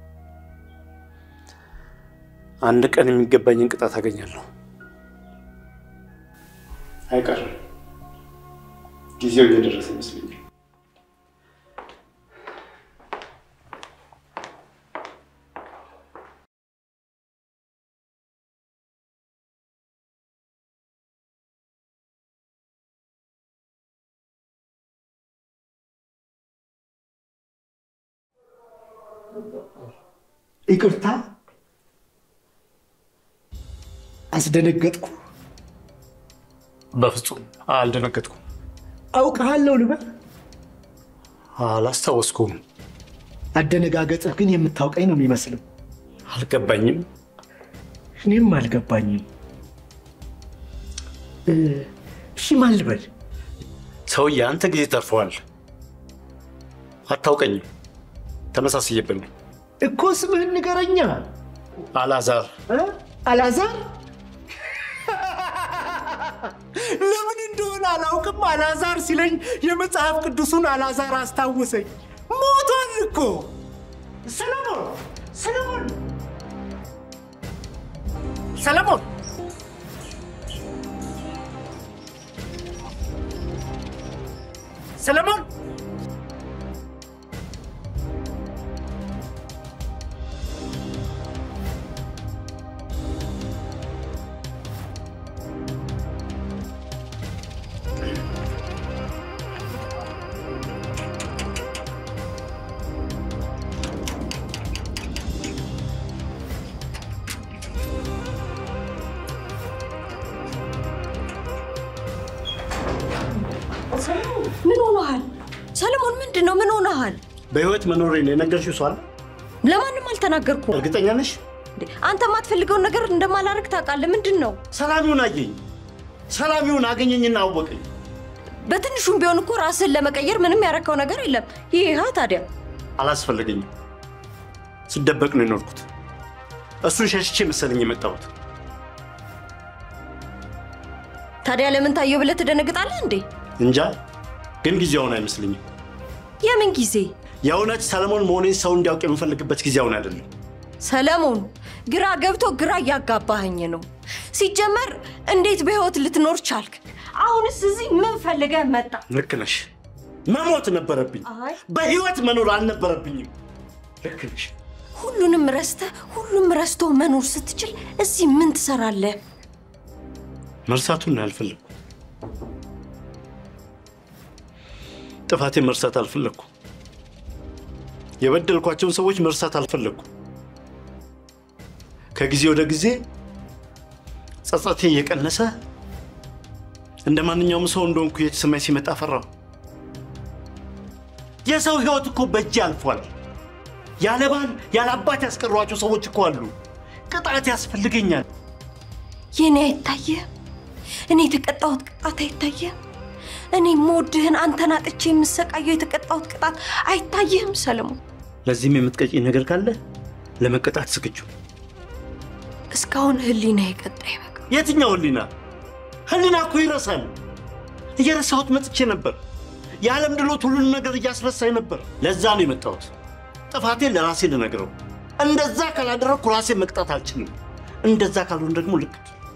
አንድ ቀን የሚገባኝን ቅጣት አገኛለሁ። አይቀርም። ጊዜው እየደረሰ ይመስለኛል። ይቅርታ አስደነገጥኩ። በፍጹም አልደነገጥኩም። አውቅሃለሁ ልበል? አላስታወስኩም። አደነጋገጥህ ግን የምታውቀኝ ነው የሚመስለው። አልገባኝም። እኔም አልገባኝም። እሺ ማን ልበል? ሰውዬ አንተ ጊዜ ተርፈዋል። አታውቀኝም። ተመሳስዬብን ነው እኮ ስምህን ንገረኛ። አላዛር አላዛር ለምን እንደሆነ አላውቅም። አላዛር ሲለኝ የመጽሐፍ ቅዱሱን አላዛር አስታወሰኝ። ሞቷል እኮ ሰለሞን ሰለሞን ሰለሞን ሰለሞን ምን ሆነሃል ሰለሞን? ምንድን ነው? ምን ሆነሃል? በህይወት መኖሬን የነገርሽው ሰው አለ? ለማንም አልተናገርኩም። እርግጠኛ ነሽ? አንተ የማትፈልገውን ነገር እንደማላረግ ታውቃለህ። ምንድን ነው? ሰላሚውን አየኝ። ሰላሚውን አገኘኝና አወቀኝ። በትንሹም ቢሆን እኮ ራስን ለመቀየር ምንም ያረከው ነገር የለም። ይህ ታዲያ አላስፈለገኝም። ስደበቅ ነው የኖርኩት። እሱን ሸሽቼ መሰለኝ የመጣሁት። ታዲያ ለምን ታየው ብለህ ትደነግጣለህ እንዴ? እንጃ፣ ግን ጊዜው አሁን አይመስለኝም። የምን ጊዜ? የእውነት ሰለሞን መሆኔን ሰው እንዲያውቅ የምፈልግበት ጊዜ አሁን አይደለም። ሰለሞን፣ ግራ ገብቶ ግራ እያጋባኸኝ ነው። ሲጀመር እንዴት በህይወት ልትኖር ቻልክ? አሁንስ እዚህ ምን ፈልገህ መጣ? ልክ ነሽ። መሞት ነበረብኝ። አይ በህይወት መኖር አልነበረብኝም። ልክ ነሽ። ሁሉንም ረስተህ ሁሉም ረስቶ መኖር ስትችል እዚህ ምን ትሰራለህ? መርሳቱን አልፈለግኩ። ጥፋቴን መርሳት አልፈለግኩ። የበደልኳቸውን ሰዎች መርሳት አልፈለግኩ። ከጊዜ ወደ ጊዜ ጸጸቴ እየቀነሰ እንደ ማንኛውም ሰው እንደሆንኩ የተሰማኝ ሲመጣ ፈራሁ። የሰው ህይወት እኮ በእጅ አልፏል። ያለ ባል ያለ አባት ያስቀሯቸው ሰዎች እኮ አሉ። ቅጣት ያስፈልገኛል። የኔ አይታየህም? እኔ የተቀጣሁት ቅጣት አይታየህም? እኔ የምወድህን አንተን አጥቼ የምሰቃየው የተቀጣሁት ቅጣት አይታየህም ሰለሞን? ለዚህም የምትቀጪ ነገር ካለ ለመቀጣት ዝግጁ። እስካሁን ህሊና የቀጣይ በቃ የትኛው ህሊና? ህሊና እኮ ይረሳል። እየረሳሁት መጥቼ ነበር። የዓለም ድሎት ሁሉንም ነገር እያስረሳኝ ነበር። ለዛ ነው የመጣሁት፣ ጥፋቴን ለራሴ ልነግረው። እንደዛ ካላደረግኩ ራሴ መቅጣት አልችልም። እንደዛ ካልሆን ደግሞ ልክ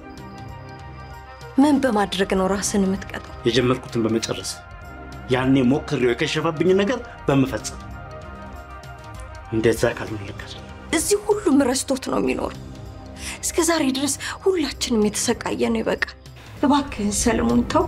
ምን በማድረግ ነው ራስን የምትቀጣው? የጀመርኩትን በመጨረስ ያኔ ሞክሬው የከሸፈብኝ ነገር በመፈጸም እንደዛ ካልሆን ልክ አይደለም። እዚህ ሁሉም ረስቶት ነው የሚኖረው። እስከ ዛሬ ድረስ ሁላችንም የተሰቃየ ነው። ይበቃል። እባክህን ሰለሞን ተው።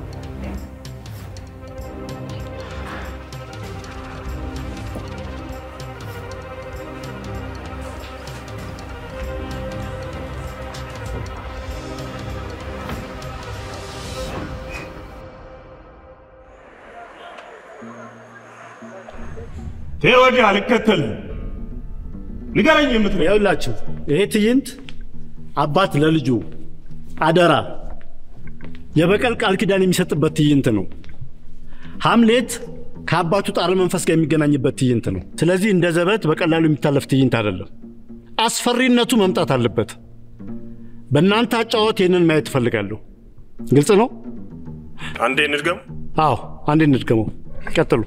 ተይ ወዲህ አልከተልህም። ንገረኝ የምትለው ይኸውላችሁ ይሄ ትዕይንት አባት ለልጁ አደራ የበቀል ቃል ኪዳን የሚሰጥበት ትዕይንት ነው። ሐምሌት ከአባቱ ጣረ መንፈስ ጋር የሚገናኝበት ትዕይንት ነው። ስለዚህ እንደ ዘበት በቀላሉ የሚታለፍ ትዕይንት አይደለም። አስፈሪነቱ መምጣት አለበት። በእናንተ አጫወት ይህንን ማየት እፈልጋለሁ። ግልጽ ነው? አንዴ እንድገም። አዎ፣ አንዴ እንድገመው። ቀጥሉ።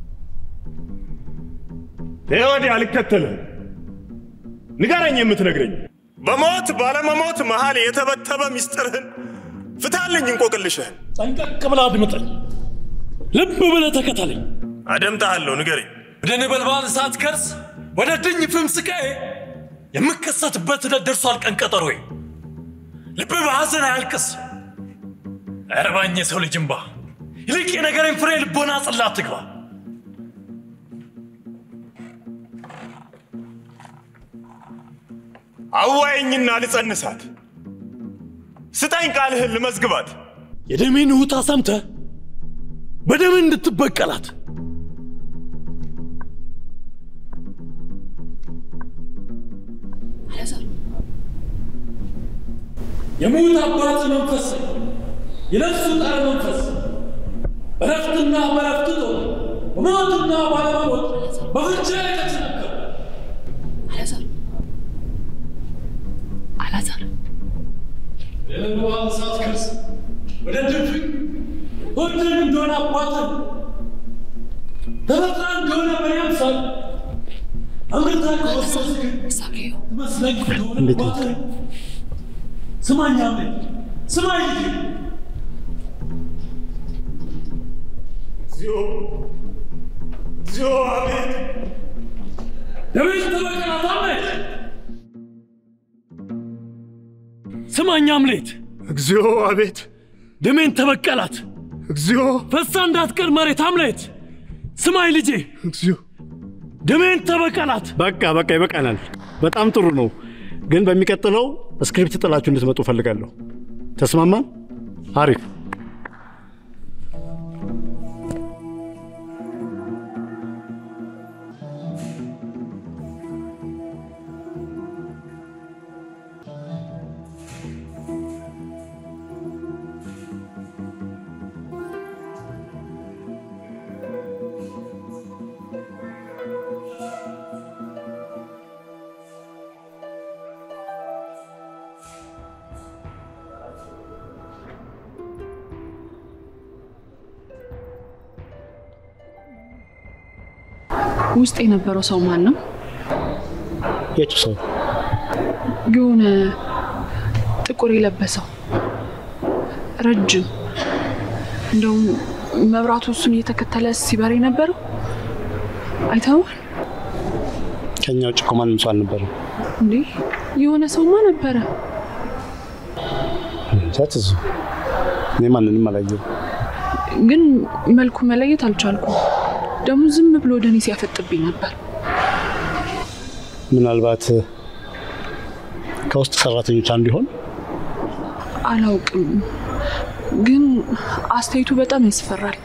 ተይ ወዲህ አልከተልህም። ንገረኝ የምትነግረኝ በሞት ባለመሞት መሃል የተበተበ ሚስጥርህን ፍታልኝ፣ እንቆቅልሽህን። ጠንቀቅ ብለህ አድምጠኝ፣ ልብ ብለህ ተከተለኝ። አደምጥሃለሁ፣ ንገረኝ። ወደ ነበልባል እሳት ከርስ ወደ ድኝ ፍም ስቃዬ የምከሰትበት ዕለት ደርሷል ቀን ቀጠሮዬ። ልብ በሐዘን አያልቅስ አይረባኝ የሰው ልጅ እምባ። ይልቅ የነገሬን ፍሬ ልቦና ጽላት ትግባ። አዋየኝና ልጸንሳት፣ ስጠኝ ቃልህን ልመዝግባት። የደሜን ውታ ሰምተህ በደም እንድትበቀላት የሙት አባት መንፈስ የነፍሱ ጣር መንፈስ በረፍትና በረፍት ጦር በሞትና ባለመሞት በፍቻ የተቸነከረ አላዛር አላዛር የንዋን ሳትከርስ ወደ ድፍን ወንድን እንደሆነ አባትን ተፈጥራ እንደሆነ በኔ አምሳል አምርታ ከወሰስክ መስለኝ እንደሆነ አባትን ስማኝ አሜን ስማኝ ልጄ እግዚኦ እግዚኦ አቤት ለቤት ተበቀላት አሜን ስማኝ አምሌት እግዚኦ አቤት ደሜን ተበቀላት እግዚኦ ፈሳ እንዳትቀር መሬት አምሌት ስማኝ ልጄ እግዚኦ ደሜን ተበቀላት በቃ በቃ ይበቃናል። በጣም ጥሩ ነው፣ ግን በሚቀጥለው ስክሪፕት ጥላችሁ እንድትመጡ ፈልጋለሁ። ተስማማን? አሪፍ። ውስጥ የነበረው ሰው ማን ነው? የቱ ሰው? የሆነ ጥቁር የለበሰው ረጅም፣ እንደውም መብራቱ እሱን እየተከተለ ሲበር የነበረው አይተኸዋል ከኛ ውጭ እኮ ማንም ሰው አልነበረም። እንዴ? የሆነ ሰውማ ነበረ። እንጃ ትዙ፣ እኔ ማንንም አላየሁም። ግን መልኩ መለየት አልቻልኩም። ደግሞ ዝም ብሎ ወደ እኔ ሲያፈጥብኝ ነበር። ምናልባት ከውስጥ ሰራተኞች አንዱ ይሆን? አላውቅም፣ ግን አስተያየቱ በጣም ያስፈራል።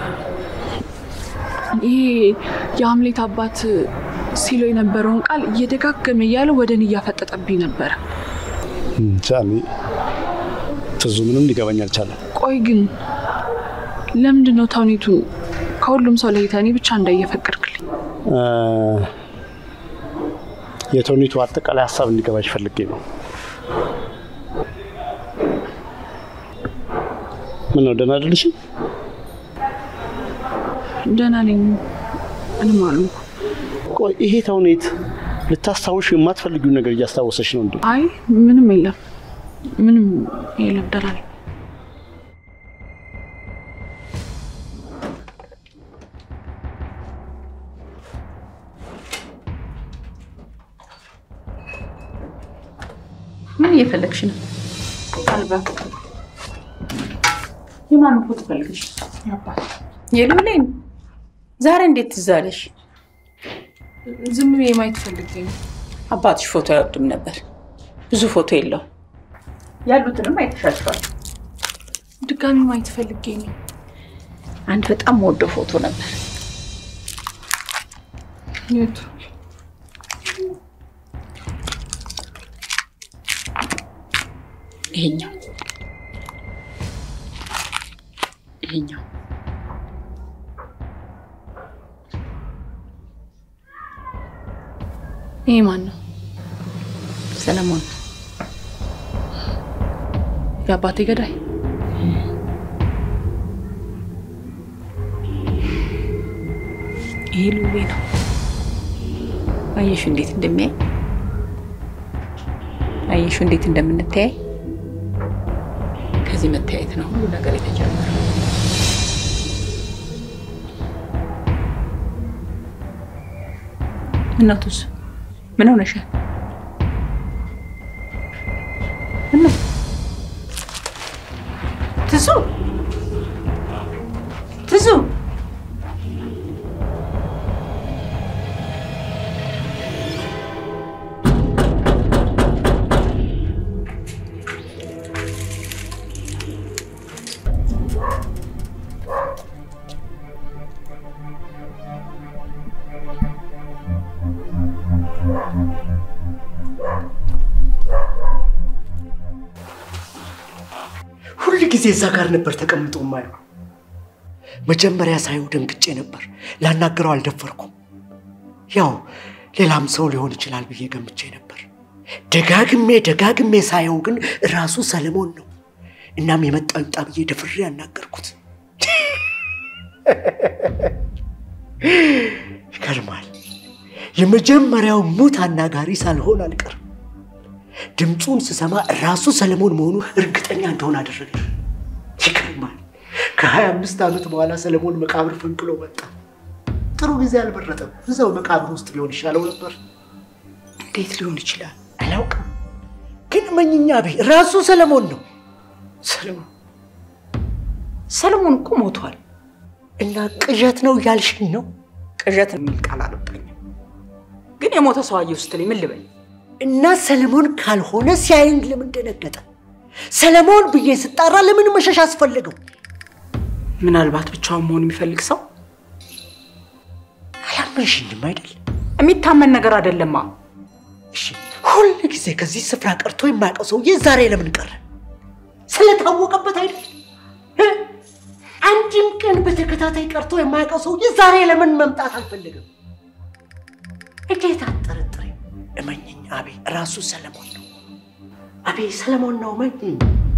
ይሄ የሀምሌት አባት ሲለው የነበረውን ቃል እየደጋገመ እያለ ወደ እኔ እያፈጠጠብኝ ነበረ። እንጃ እኔ ትዙ፣ ምንም ሊገባኝ አልቻለም። ቆይ ግን ለምንድን ነው ተውኔቱን ከሁሉም ሰው ለይተህ እኔ ብቻ እንዳየፈቀድክልኝ? እ፣ የተውኔቱ አጠቃላይ ሀሳብ እንዲገባሽ ፈልጌ ነው። ምን ነው ደህና አይደለሽም? ደህና ነኝ። ምንም አሉ። ቆይ ይሄ ተውኔት ልታስታውሽ የማትፈልጊውን ነገር እያስታወሰሽ ነው እንዴ? አይ ምንም የለም፣ ምንም የለም። ደህና ነኝ። ምን እየፈለግሽ ነው? አልበም የማንን ፎቶ ፈልገሽ? የሉሌን ዛሬ እንዴት ትዝ አለሽ? ዝም ብዬ ማየት ፈልጌ ነው። አባትሽ ፎቶ አይወድም ነበር። ብዙ ፎቶ የለው። ያሉትንም አይተሻቸዋል። ድጋሚ ማየት ፈልጌ ነው። አንድ በጣም ወደው ፎቶ ነበር። የቱ? ይሄኛው ይሄኛው ይሄ ማን ነው? ሰለሞን የአባቴ ገዳይ። ይሄ ሉሌ ነው። አየሹ እንዴት እንደሚያይ አየሹ እንዴት እንደምንተያይ። ከዚህ መተያየት ነው ሁሉ ነገር የተጀመረው። እናቱስ ምን ሆነሻል? ምን ነው ትዙ ትዙ ሁል ጊዜ እዛ ጋር ነበር ተቀምጦ ማየው። መጀመሪያ ሳየው ደንግጬ ነበር። ላናገረው አልደፈርኩም። ያው ሌላም ሰው ሊሆን ይችላል ብዬ ገምቼ ነበር። ደጋግሜ ደጋግሜ ሳየው ግን ራሱ ሰለሞን ነው። እናም የመጣው ይምጣ ብዬ ደፍሬ ያናገርኩት። ይገርማል። የመጀመሪያው ሙት አናጋሪ ሳልሆን አልቀርም። ድምፁን ስሰማ ራሱ ሰለሞን መሆኑ እርግጠኛ እንደሆነ አደረገ። ይገርማል። ከሀያ አምስት ዓመት በኋላ ሰለሞን መቃብር ፈንቅሎ መጣ። ጥሩ ጊዜ አልመረጠም። እዛው መቃብር ውስጥ ቢሆን ይሻለው ነበር። እንዴት ሊሆን ይችላል አላውቅም። ግን መኝኛ ቤ ራሱ ሰለሞን ነው። ሰለሞን ሰለሞን እኮ ሞቷል። እና ቅዠት ነው ያልሽኝ ነው? ቅዠት የሚል ቃል አልወጣኝም። ግን የሞተ ሰው አየሁ ስትለኝ ምን ልበል? እና ሰለሞን ካልሆነ ሲያይን ለምን ደነገጠ? ሰለሞን ብዬ ስጣራ ለምን መሸሽ አስፈለገው? ምናልባት ብቻውን መሆን የሚፈልግ ሰው አላመንሽኝም አይደል? የሚታመን ነገር አይደለማ። እሺ፣ ሁል ጊዜ ከዚህ ስፍራ ቀርቶ የማያውቀው ሰውዬ ዛሬ ለምን ቀረ? ስለታወቀበት አይደል? እ? አንድም ቀን በተከታታይ ቀርቶ የማያውቀው ሰውዬ ዛሬ ለምን መምጣት አልፈለገም? እንዴት አጠረጥሬ? እመኝኝ አቤ፣ ራሱ ሰለሞን ነው። አቤ ሰለሞን ነው፣ እመኝኝ።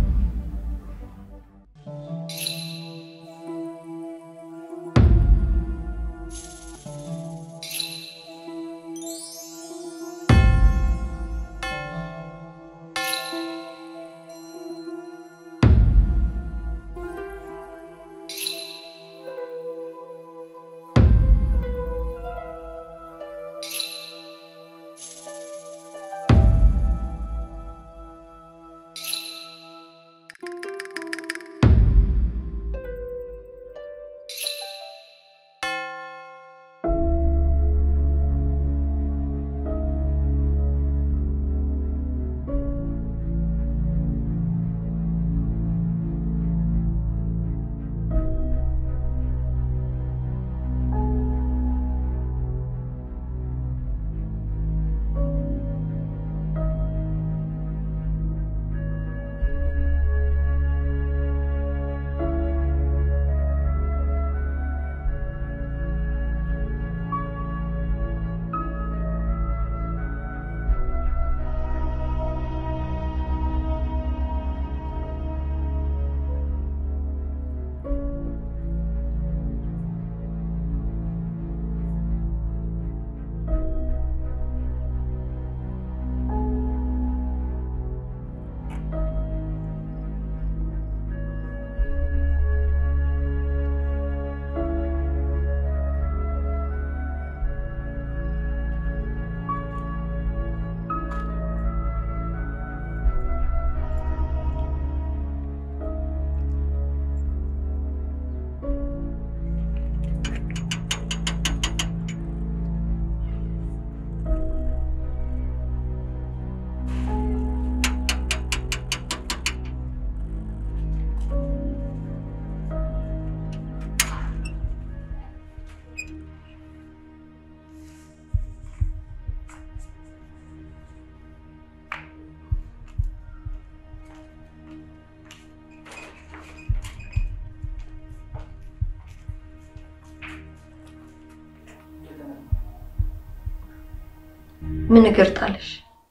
ምን እግር ጣለሽ?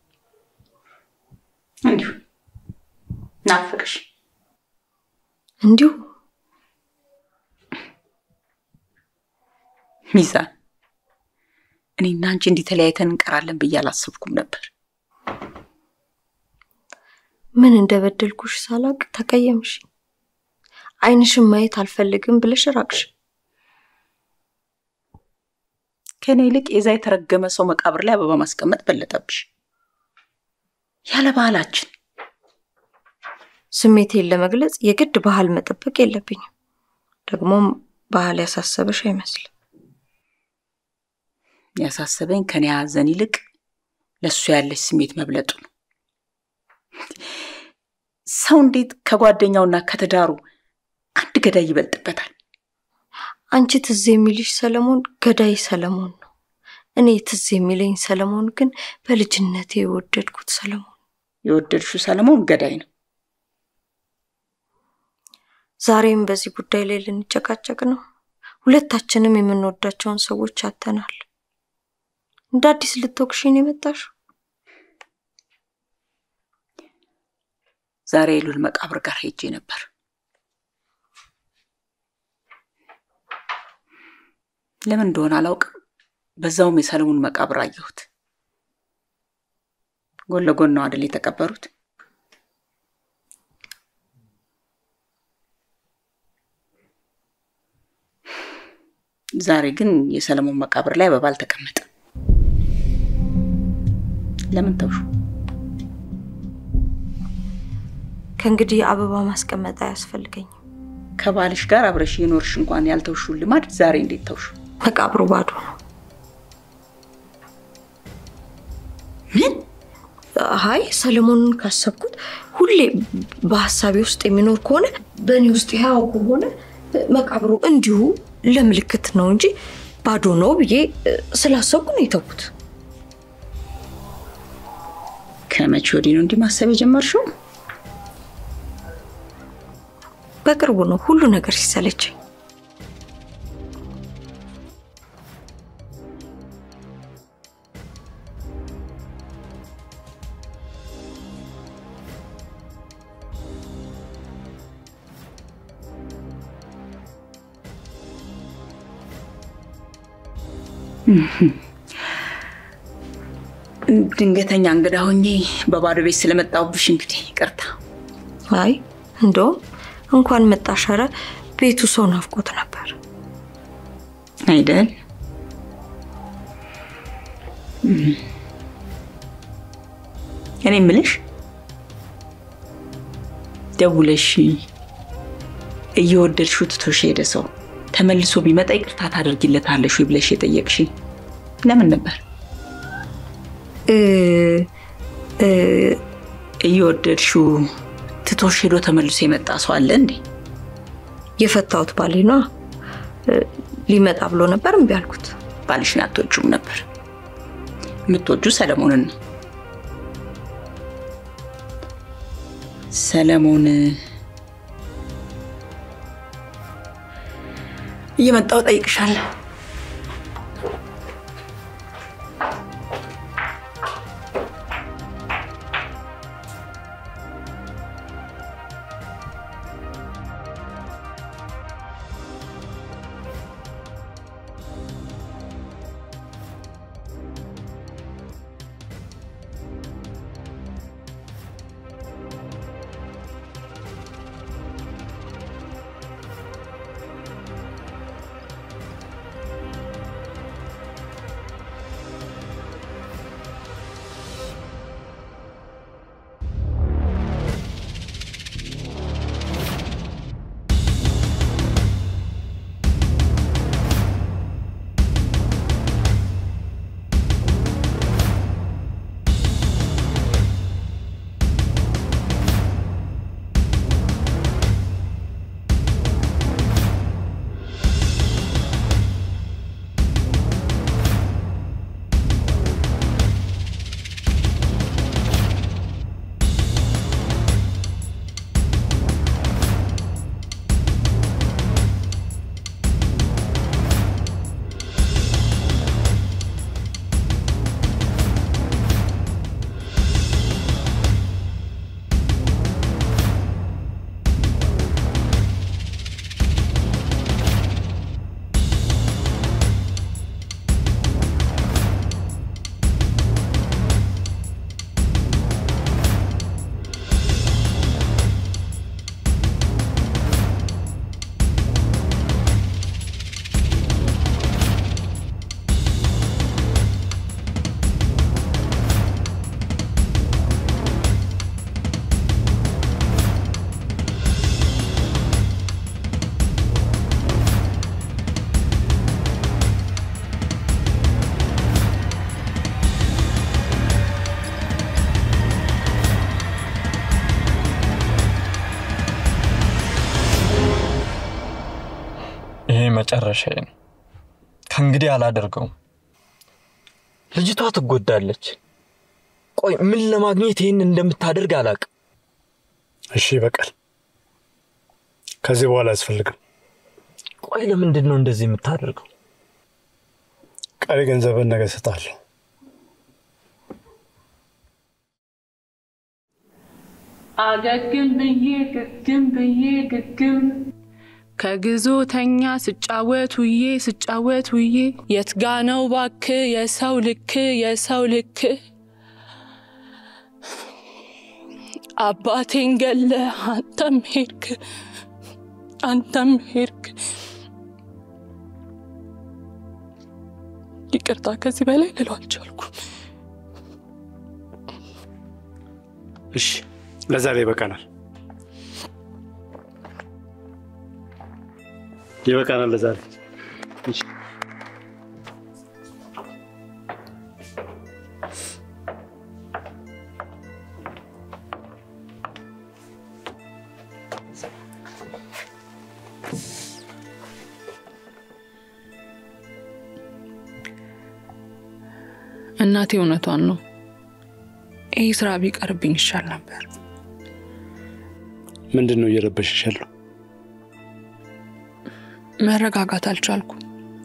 እንዲሁ ናፈቅሽ። እንዲሁ ሚዛን፣ እኔና አንቺ እንዲህ ተለያይተን እንቀራለን ብዬ አላሰብኩም ነበር። ምን እንደበደልኩሽ ሳላቅ ተቀየምሽ። ዓይንሽን ማየት አልፈልግም ብለሽ ራቅሽ። ከእኔ ይልቅ የዛ የተረገመ ሰው መቃብር ላይ አበባ ማስቀመጥ በለጠብሽ። ያለ ባህላችን ስሜቴን ለመግለጽ የግድ ባህል መጠበቅ የለብኝም። ደግሞም ባህል ያሳሰበሽ አይመስልም። ያሳሰበኝ ከኔ ሐዘን ይልቅ ለእሱ ያለች ስሜት መብለጡ ነው። ሰው እንዴት ከጓደኛውና ከትዳሩ አንድ ገዳይ ይበልጥበታል? አንቺ ትዝ የሚልሽ ሰለሞን ገዳይ ሰለሞን ነው። እኔ ትዝ የሚለኝ ሰለሞን ግን በልጅነቴ የወደድኩት ሰለሞን። የወደድሽው ሰለሞን ገዳይ ነው። ዛሬም በዚህ ጉዳይ ላይ ልንጨቃጨቅ ነው። ሁለታችንም የምንወዳቸውን ሰዎች አተናል። እንደ አዲስ ልትወቅሽኝ የመጣሽው ዛሬ የሉል መቃብር ጋር ሄጄ ነበር። ለምን እንደሆነ አላውቅም። በዛውም የሰለሞን መቃብር አየሁት። ጎን ለጎን ነው አደል የተቀበሩት? ዛሬ ግን የሰለሞን መቃብር ላይ አበባ አልተቀመጠም። ለምን ተውሹ? ከእንግዲህ አበባ ማስቀመጥ አያስፈልገኝም። ከባልሽ ጋር አብረሽ የኖርሽ እንኳን ያልተውሹ ልማድ ዛሬ እንዴት ተውሹ? መቃብሩ ባዶ ነው። ምን? አይ ሰለሞንን ካሰብኩት ሁሌ በሀሳቤ ውስጥ የሚኖር ከሆነ በእኔ ውስጥ ያው ከሆነ መቃብሩ እንዲሁ ለምልክት ነው እንጂ ባዶ ነው ብዬ ስላሰብኩ ነው የተውኩት። ከመቼ ወዲህ ነው እንዲህ ማሰብ የጀመርሽው? በቅርቡ ነው ሁሉ ነገር ሲሰለቸኝ። ድንገተኛ እንግዳ ሆኜ በባዶ ቤት ስለመጣሁብሽ እንግዲህ ይቅርታ። አይ እንደውም እንኳን መጣሽ። ኧረ ቤቱ ሰው ናፍቆት ነበር አይደል? እኔ ምልሽ ደውለሽ እየወደድሽው ትቶሽ ሄደ ሰው ተመልሶ ቢመጣ ይቅርታ ታደርጊለታለሽ ወይ ብለሽ የጠየቅሽ ለምን ነበር? እየወደድሽው ትቶሽ ሄዶ ተመልሶ የመጣ ሰው አለ እንዴ? የፈታሁት ባሌ ነዋ። ሊመጣ ብሎ ነበር፣ እምቢ አልኩት። ባልሽን አትወጂውም ነበር። የምትወጁ ሰለሞንን ነው። ሰለሞን እየመጣሁ ጠይቅሻለሁ። ይሄ መጨረሻዬ ነው። ከእንግዲህ አላደርገውም። ልጅቷ ትጎዳለች። ቆይ ምን ለማግኘት ይህን እንደምታደርግ አላውቅም። እሺ በቀል ከዚህ በኋላ አያስፈልግም። ቆይ ለምንድን ነው እንደዚህ የምታደርገው? ቀሪ ገንዘብን ነገ እሰጥሃለሁ። አገግም ብዬ ግግም ብዬ ግግም ከግዞተኛ ስጫወት ውዬ ስጫወት ውዬ የት ጋ ነው ባክ የሰው ልክ የሰው ልክ አባቴን ገለ አንተም ሄድክ አንተም ሄድክ። ይቅርታ ከዚህ በላይ ልለው አልቻልኩም። እሺ፣ ለዛሬ ይበቃናል፣ ይበቃናል ለዛሬ። እሺ። እናቴ እውነቷን ነው። ይህ ስራ ቢቀርብኝ ይሻል ነበር። ምንድን ነው እየረበሽሽ ያለው? መረጋጋት አልቻልኩም።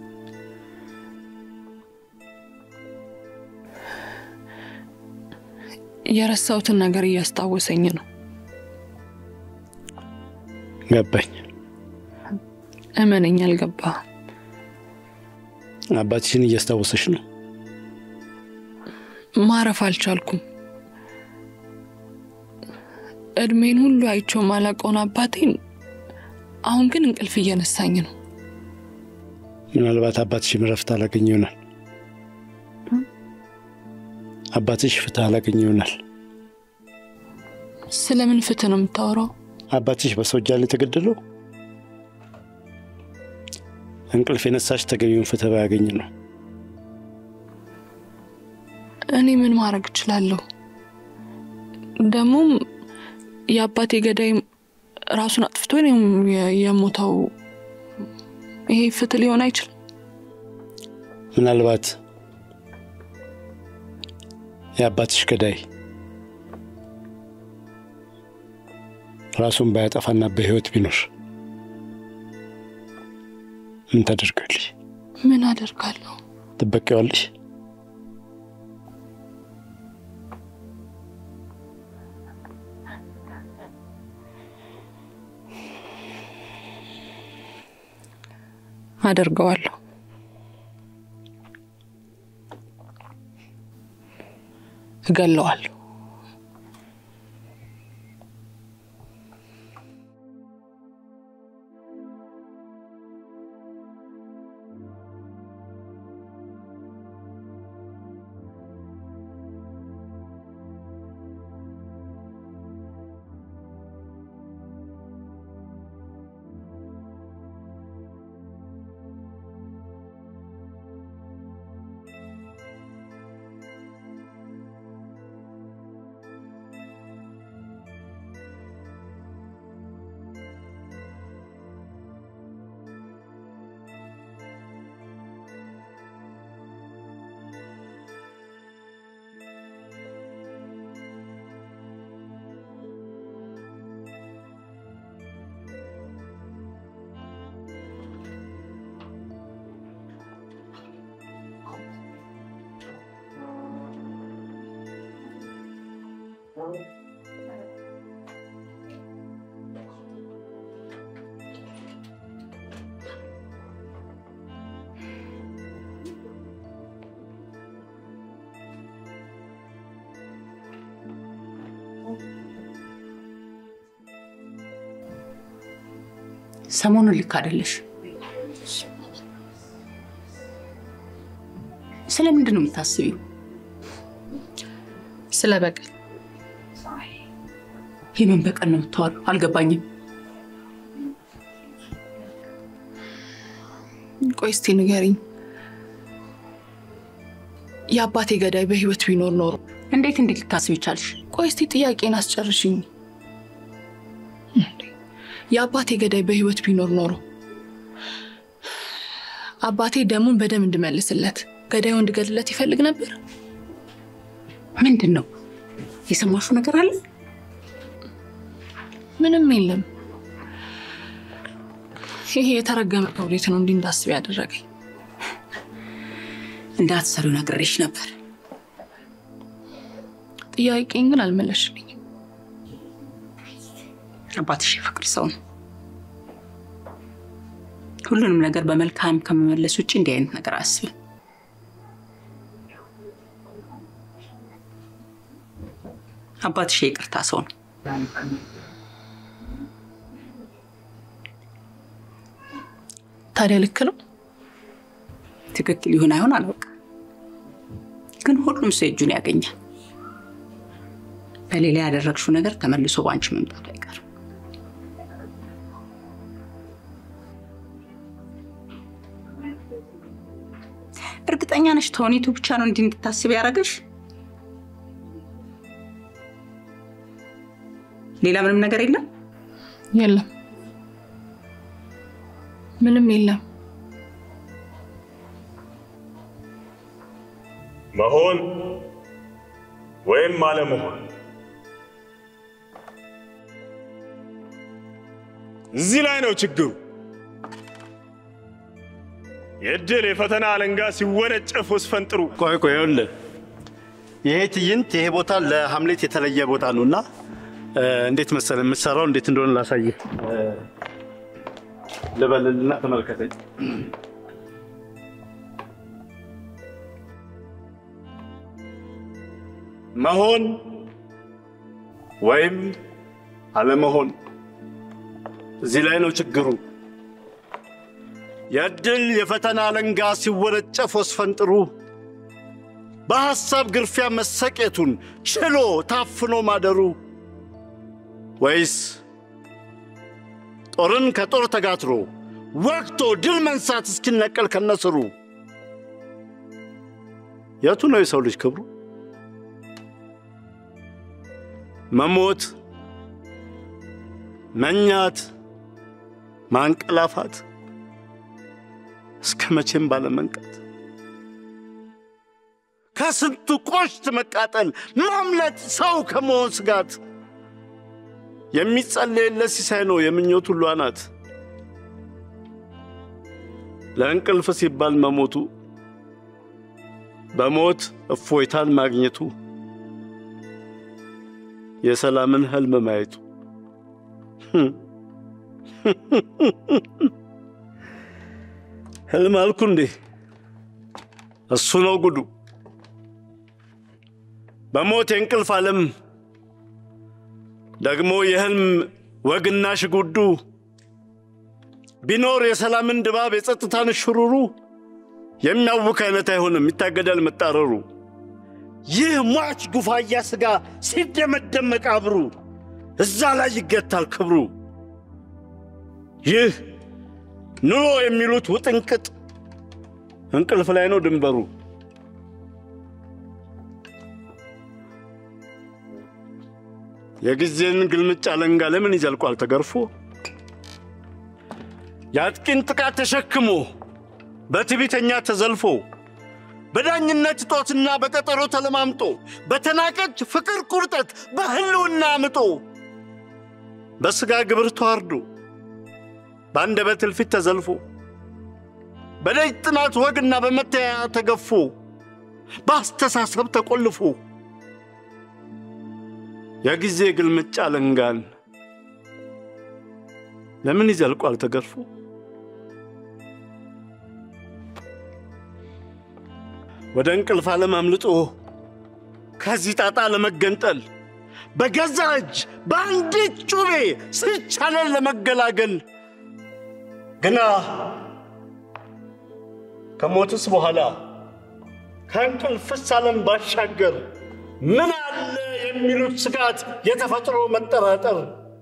የረሳሁትን ነገር እያስታወሰኝ ነው። ገባኝ። እመነኝ፣ አልገባህም። አባትሽን እያስታወሰሽ ነው? ማረፍ አልቻልኩም። እድሜን ሁሉ አይቼው ማላውቀውን አባቴን አሁን ግን እንቅልፍ እየነሳኝ ነው። ምናልባት አባትሽም እረፍት አላገኘ ይሆናል። አባትሽ ፍትህ አላገኘ ይሆናል። ስለምን ፍትህ ነው የምታወራው? አባትሽ በሰው እጅ ላይ የተገደለው እንቅልፍ የነሳሽ ተገቢውን ፍትህ ባያገኝ ነው። እኔ ምን ማድረግ እችላለሁ? ደግሞም የአባቴ ገዳይ ራሱን አጥፍቶ ነው የሞተው። ይሄ ፍትህ ሊሆን አይችልም። ምናልባት የአባትሽ ገዳይ ራሱን ባያጠፋና በህይወት ቢኖር ምን ታደርጋለሽ? ምን አደርጋለሁ? ትበቂዋለሽ? አደርገዋለሁ። እገለዋለሁ። ሰሞኑን ልክ አይደለሽ። ስለምንድን ነው የምታስቢው? ስለ በቀል። የምን በቀል ነው የምታወሪው? አልገባኝም። ቆይ እስቲ ንገሪኝ። የአባቴ ገዳይ በህይወት ቢኖር ኖሮ እንዴት እንዴት ልታስብ ይቻልሽ? ቆይ እስቲ ጥያቄን አስጨርሽኝ። የአባቴ ገዳይ በህይወት ቢኖር ኖሮ አባቴ ደሙን በደም እንድመልስለት ገዳዩ እንድገድለት ይፈልግ ነበር? ምንድን ነው የሰማሹ ነገር አለ? ምንም የለም። ይሄ የተረገመ ተውኔት ነው እንዲህ እንዳስብ ያደረገኝ። እንዳትሰሪው ነግሬሽ ነበር። ጥያቄን ግን አልመለሽልኝም። አባትሽ የፍቅር ሰው ነው። ሁሉንም ነገር በመልካም ከመመለስ ውጭ እንዲህ አይነት ነገር አያስብም። አባትሽ የይቅርታ ሰው ነው። ታዲያ ልክ ነው። ትክክል ይሁን አይሆን አላውቅም፣ ግን ሁሉም ሰው እጁን ያገኛል። በሌላ ያደረግሽው ነገር ተመልሶ በአንቺ መምጣቱ አይቀርም። እርግጠኛ ነሽ ተውኔቱ ብቻ ነው እንዲህ እንድታስብ ያደረገሽ? ሌላ ምንም ነገር የለም? የለም፣ ምንም የለም። መሆን ወይም አለመሆን እዚህ ላይ ነው ችግሩ። የእድል የፈተና አለንጋ ሲወነጨፍ ወስፈንጥሩ። ቆይ ቆይ፣ ይኸውልህ ይሄ ትዕይንት ይሄ ቦታ ለሀምሌት የተለየ ቦታ ነው እና እንዴት መሰለህ የምትሰራው እንዴት እንደሆነ ላሳይህ ልበልልና ተመልከተኝ። መሆን ወይም አለመሆን እዚህ ላይ ነው ችግሩ። የእድል የፈተና አለንጋ ሲወነጨፍ ወስፈንጥሩ በሐሳብ ግርፊያ መሰቄቱን ችሎ ታፍኖ ማደሩ ወይስ ጦርን ከጦር ተጋትሮ ወቅቶ ድል መንሳት እስኪነቀል ከነስሩ የቱ ነው የሰው ልጅ ክብሩ? መሞት፣ መኛት፣ ማንቀላፋት እስከ መቼም ባለመንቀት ከስንቱ ቆሽት መቃጠል ማምለጥ ሰው ከመሆን ስጋት የሚጸለይለት ሲሳይ ነው የምኞት ሁሉ አናት። ለእንቅልፍ ሲባል መሞቱ በሞት እፎይታን ማግኘቱ የሰላምን ህልም ማየቱ ህልም አልኩ እንዴ? እሱ ነው ጉዱ። በሞት የእንቅልፍ ዓለም ደግሞ የህልም ወግና ሽጉዱ ቢኖር የሰላምን ድባብ የጸጥታን ሽሩሩ የሚያውክ አይነት አይሆንም፣ ይታገዳል መጣረሩ። ይህ ሟች ጉፋያ ሥጋ ሲደመደም መቃብሩ እዛ ላይ ይገታል ክብሩ። ይህ ኑሮ የሚሉት ውጥንቅጥ እንቅልፍ ላይ ነው ድንበሩ። የጊዜን ግልምጫ አለንጋ ለምን ይዘልቋል ተገርፎ? የአጥቂን ጥቃት ተሸክሞ በትዕቢተኛ ተዘልፎ በዳኝነት እጦትና በቀጠሮ ተለማምጦ በተናቀች ፍቅር ቁርጠት በህልውና አምጦ በሥጋ ግብር ተዋርዶ በአንደበት እልፊት ተዘልፎ በደጅ ጥናት ወግና በመተያያ ተገፎ በአስተሳሰብ ተቆልፎ የጊዜ ግልምጫ አለንጋን ለምን ይዘልቋል ተገርፎ? ወደ እንቅልፍ ዓለም አምልጦ ከዚህ ጣጣ ለመገንጠል በገዛ እጅ በአንዲት ጩቤ ስቻለን ለመገላገል ግና ከሞትስ በኋላ ከእንቅልፍስ ዓለም ባሻገር ምን አለ የሚሉት ስጋት የተፈጥሮ መጠራጠር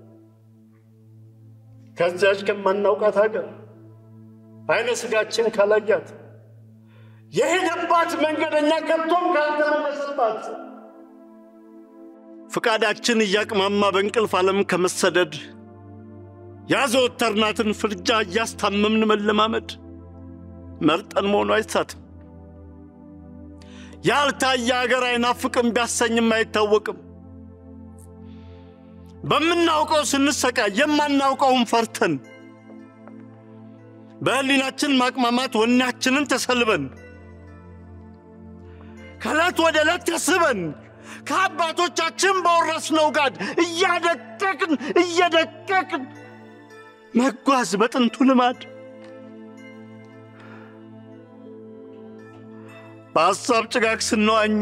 ከዚያች ከማናውቃት ሀገር አይነ ስጋችን ካላያት የሄደባት መንገደኛ ከቶም ካልተመለሰባት ፍቃዳችን እያቅማማ በእንቅልፍ ዓለም ከመሰደድ ያዘወተርናትን ፍርጃ እያስታመምን መለማመድ መርጠን መሆኑ አይሳትም። ያልታየ አገር አይናፍቅም ቢያሰኝም አይታወቅም። በምናውቀው ስንሰቃይ የማናውቀውን ፈርተን በህሊናችን ማቅማማት ወኔያችንን ተሰልበን ከዕለት ወደ ዕለት ተስበን ከአባቶቻችን በወረስነው ጋድ እያደቀቅን እየደቀቅን መጓዝ በጥንቱ ልማድ በሐሳብ ጭጋግ ስንዋኝ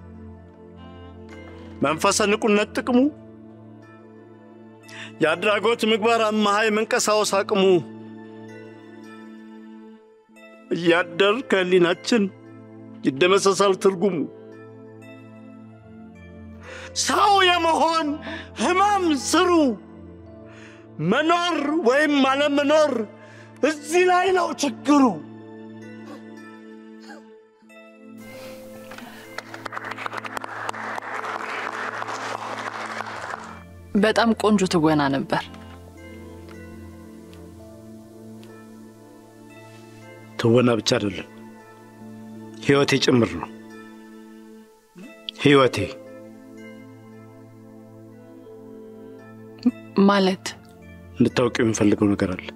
መንፈሰ ንቁነት ጥቅሙ የአድራጎት ምግባር አማሃ የመንቀሳወስ አቅሙ እያደር ከህሊናችን ይደመሰሳል ትርጉሙ። ሰው የመሆን ህማም ስሩ መኖር ወይም አለመኖር እዚህ ላይ ነው ችግሩ። በጣም ቆንጆ ትወና ነበር። ትወና ብቻ አይደለም፣ ህይወቴ ጭምር ነው። ህይወቴ ማለት እንድታውቂው የምፈልገው ነገር አለ።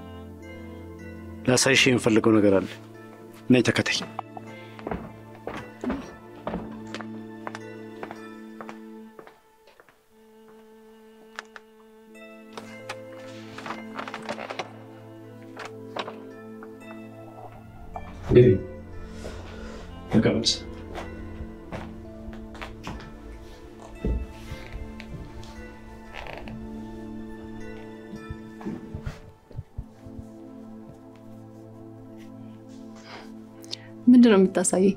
ላሳይሽ የምፈልገው ነገር አለ። ነይ ተከተኝ። እንግዲህ ተቀመጥ። ምንድን ነው የምታሳየኝ?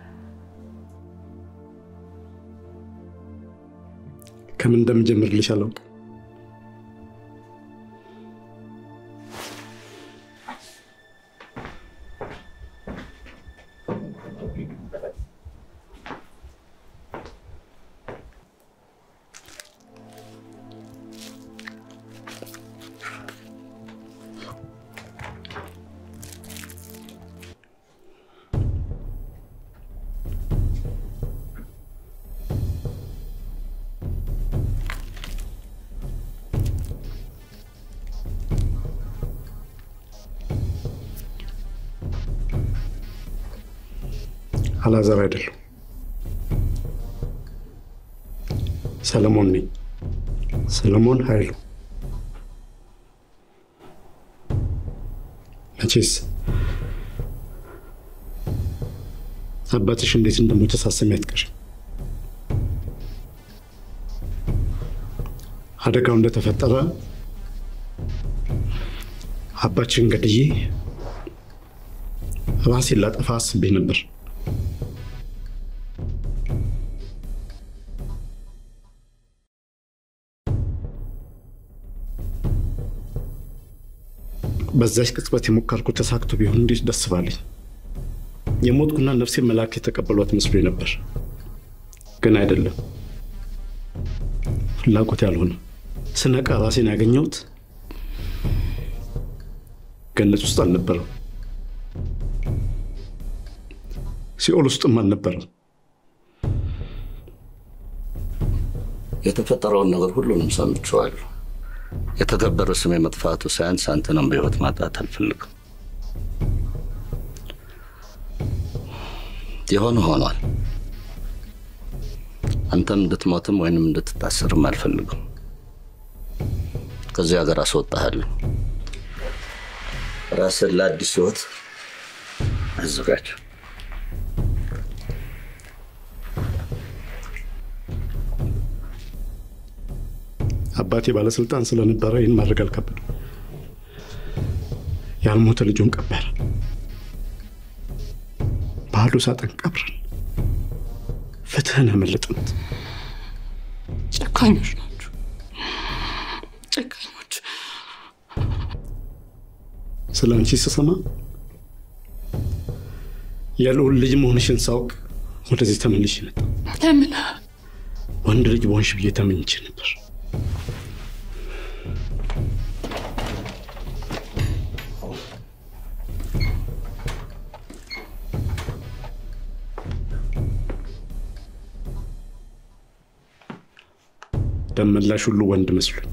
ከምን እንደምጀምርልሽ አላውቅም። አላዛር አይደለም፣ ሰለሞን ነኝ። ሰለሞን ኃይሉ። መቼስ አባትሽ እንዴት እንደሞተ ሳሰሚ አትቀርም። አደጋው እንደተፈጠረ አባችን ገድዬ ራሴን ላጠፋ አስቤ ነበር። በዛች ቅጽበት የሞከርኩት ተሳክቶ ቢሆን እንዴት ደስ ባለኝ። የሞትኩና ነፍሴ መልአክ የተቀበሏት መስሎኝ ነበር፣ ግን አይደለም። ፍላጎት ያልሆነ ስነቃ ራሴን ያገኘሁት ገነት ውስጥ አልነበረም፣ ሲኦል ውስጥም አልነበረም። የተፈጠረውን ነገር ሁሉንም ሰምቼዋለሁ። የተከበረ ስሜ መጥፋቱ ሳያንስ አንተንም በሕይወት ማጣት አልፈልግም። የሆነ ሆኗል። አንተም እንድትሞትም ወይንም እንድትታሰርም አልፈልግም። ከዚህ ሀገር አስወጣሃለሁ። ራስን ለአዲስ ሕይወት አዘጋጅ። አባቴ ባለስልጣን ስለነበረ ይህን ማድረግ አልከበደም። ያልሞተ ልጁን ቀበረ። ባዶ ሳጥን ቀብረን ፍትህን አመለጥነት። ጨካኞች ናቸው፣ ጨካኞች። ስለ አንቺ ስሰማ የልዑል ልጅ መሆንሽን ሳውቅ ወደዚህ ተመልሼ መጣ። ለምን ወንድ ልጅ በሆንሽ ብዬ ተመኝቼ ነበር። ደመላሽ ሁሉ ወንድ መስሎኝ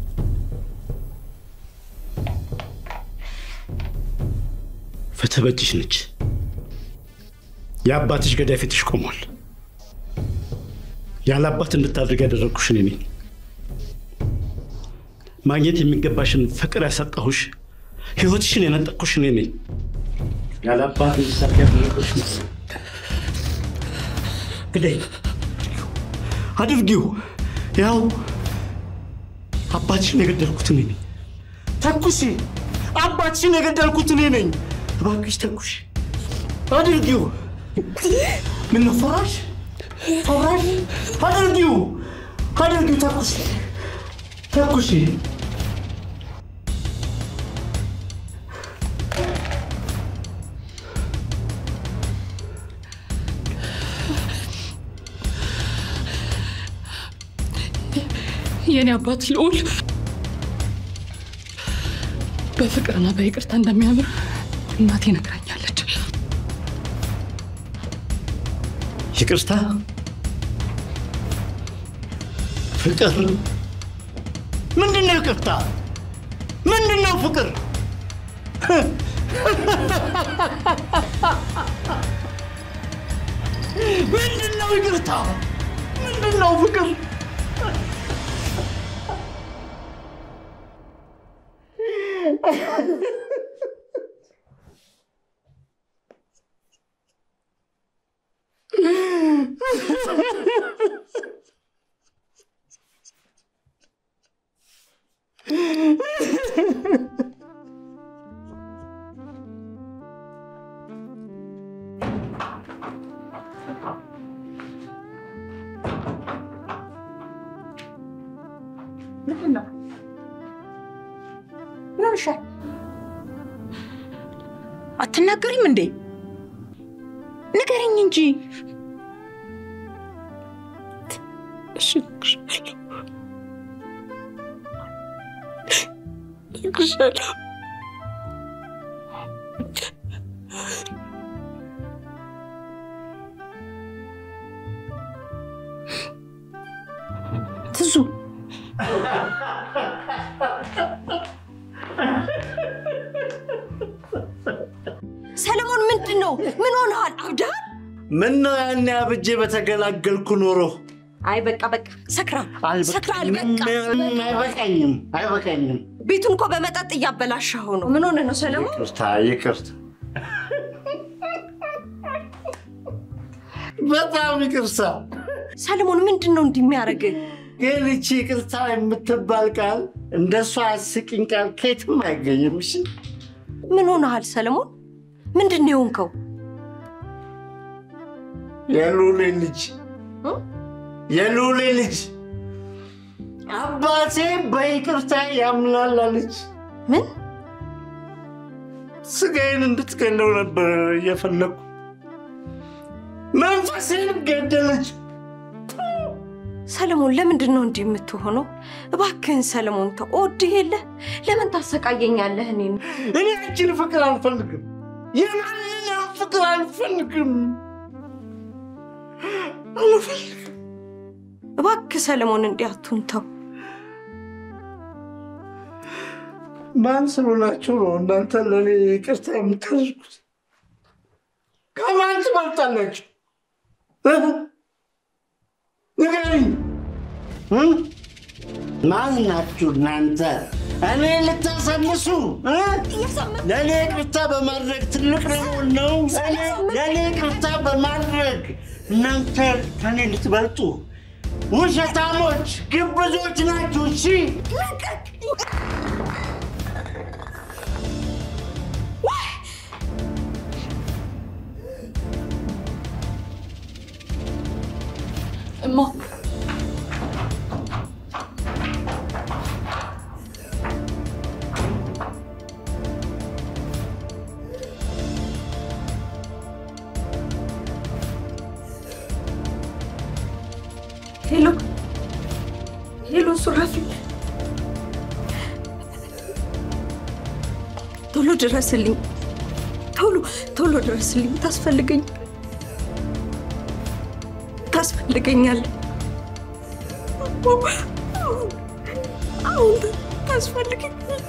ፍትህ በእጅሽ ነች። የአባትሽ ገዳይ ፊትሽ ቆሟል። ያለ አባት እንድታድርግ ያደረግኩሽ እኔ ነኝ። ማግኘት የሚገባሽን ፍቅር ያሰጠሁሽ፣ ህይወትሽን የነጠቅኩሽ እኔ ነኝ። ያለ አባት እንድታድርግ ያደረግኩሽ ግደይ፣ አድርጊው። ያው አባትሽን የገደልኩት እኔ ነኝ። ተኩሺ፣ አባትሽን የገደልኩት እኔ ነኝ። እባክሽ ተኩሺ፣ አድርጊው። ምን ነው ፈራሽ? ፈራሽ? አድርጊው፣ አድርጊው። ተኩሺ፣ ተኩሺ። የእኔ አባት ልዑል በፍቅርና በይቅርታ እንደሚያምር እናቴ ነግራኛለች። ይቅርታ፣ ፍቅር ምንድን ነው? ይቅርታ ምንድን ነው? ፍቅር ምንድን ነው? ይቅርታ ምንድን ነው? ፍቅር ምንድን ነው? ምን ሆነሻል? አትናገሪም እንዴ? ንገረኝ እንጂ። እሺ እነግርሻለሁ። እነግርሻለሁ። ትዙ ሰለሞን ምንድን ነው? ምን ሆነሃል? አብደሃል? ምን ነው ያኔ አብጄ በተገላገልኩ ኖሮ። አይ በቃ በቃ ሰክራል ሰክራል። በቃ አይበቃኝም፣ አይበቃኝም። ቤቱን እኮ በመጠጥ እያበላሸኸው ነው። ምን ሆነ ነው ሰለሞን? ይቅርታ፣ ይቅርታ፣ በጣም ይቅርታ። ሰለሞን ምንድን ነው እንዲህ የሚያደርግህ? ግን ይቺ ይቅርታ የምትባል ቃል እንደሷ አስቂኝ ቃል ከየትም አይገኝም። እሺ ምን ሆነሃል ሰለሞን? ምንድን ነው የሆንከው? የሉሌ ልጅ የሉሌ ልጅ አባቴ በይቅርታ ያምናል አለች። ምን ስጋዬን እንድትገለው ነበር እየፈለግኩ፣ መንፈሴን ገደለች። ሰለሞን ለምንድን ነው እንዲህ የምትሆነው? እባክህን ሰለሞን ተው። እወድህ የለ ለምን ታሰቃየኛለህ? እኔን እኔ አንቺን ፍቅር አልፈልግም። የማንንም ፍቅር አልፈልግም አልፈልግም። እባክህ ሰለሞን እንዲህ አትሁን፣ ተው። ማን ስለሆናችሁ ነው እናንተ ለእኔ ይቅርታ የምታደርጉት? ከማን ትበልጣላችሁ? ንገሪኝ። ማን ናችሁ እናንተ? እኔ ልታሳንሱ እ? ለእኔ ይቅርታ በማድረግ ትልቅ ለመሆን ነው? እኔ ለእኔ ይቅርታ በማድረግ እናንተ ከእኔ ልትበልጡ ውሸታሞች፣ ግብዞች ናችሁ። እሺ እማ ሄሎ ሄሎ፣ ሱራፊ ቶሎ ድረስልኝ፣ ቶሎ ቶሎ ድረስልኝ። ታስፈልገኝ ታስፈልገኛለህ። አሁን ታስፈልገኛለህ።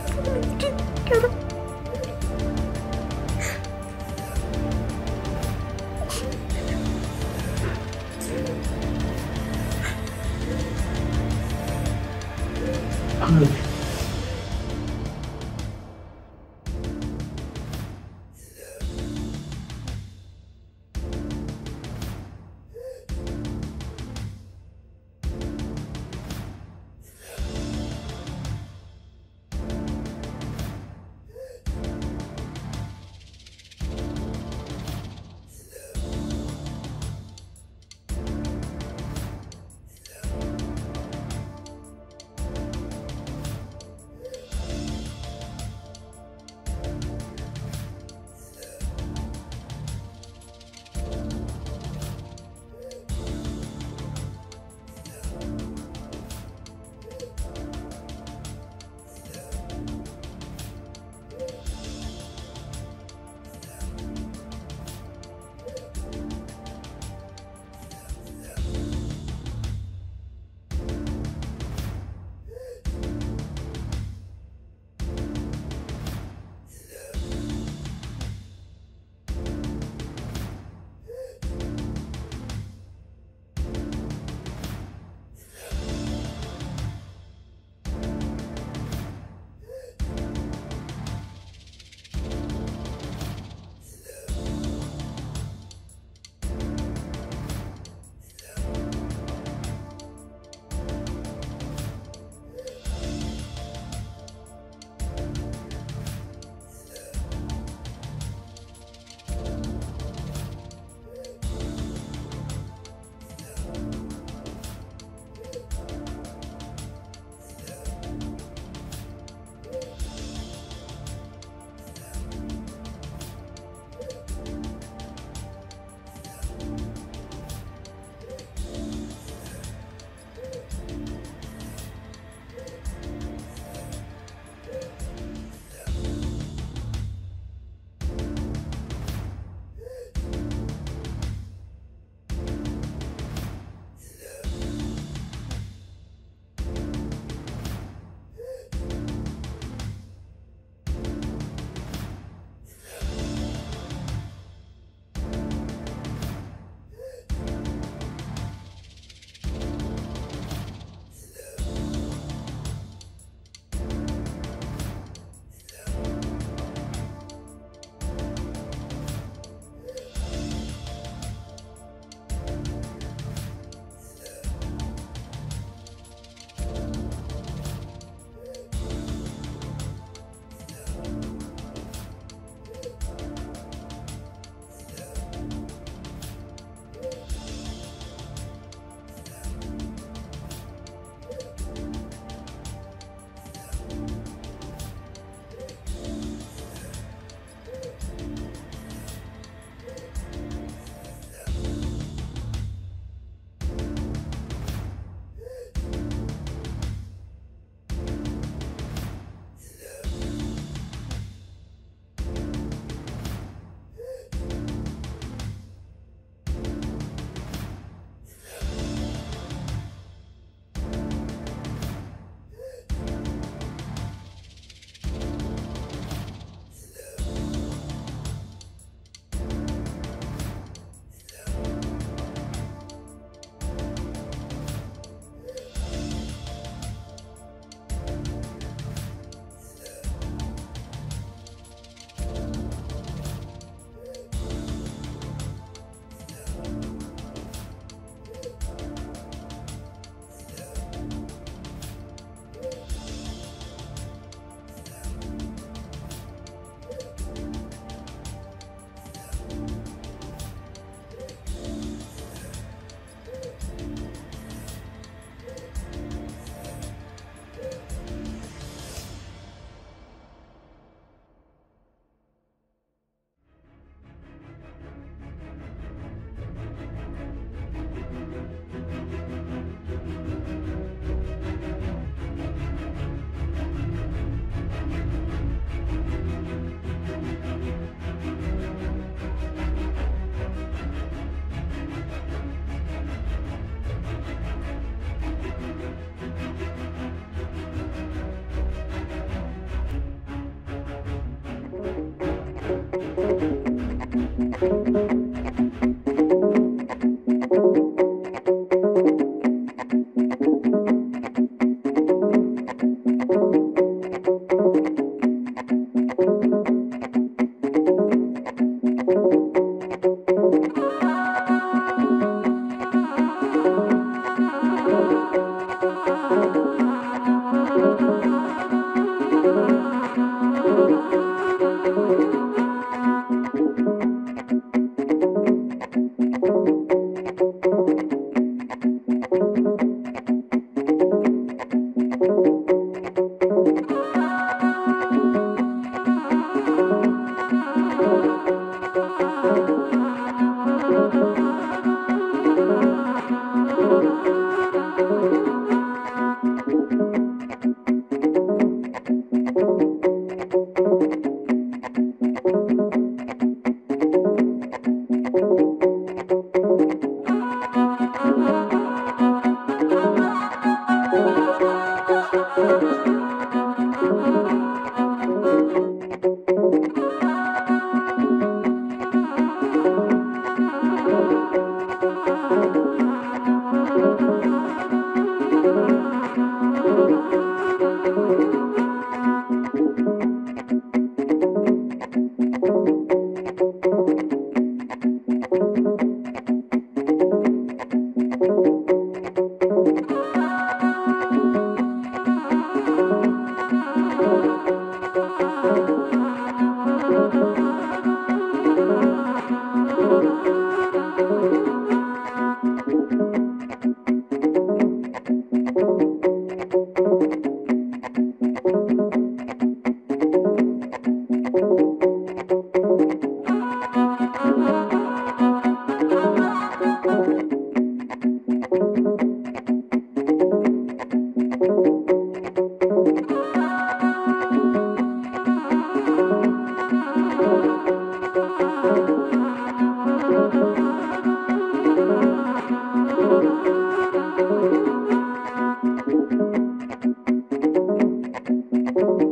ነው።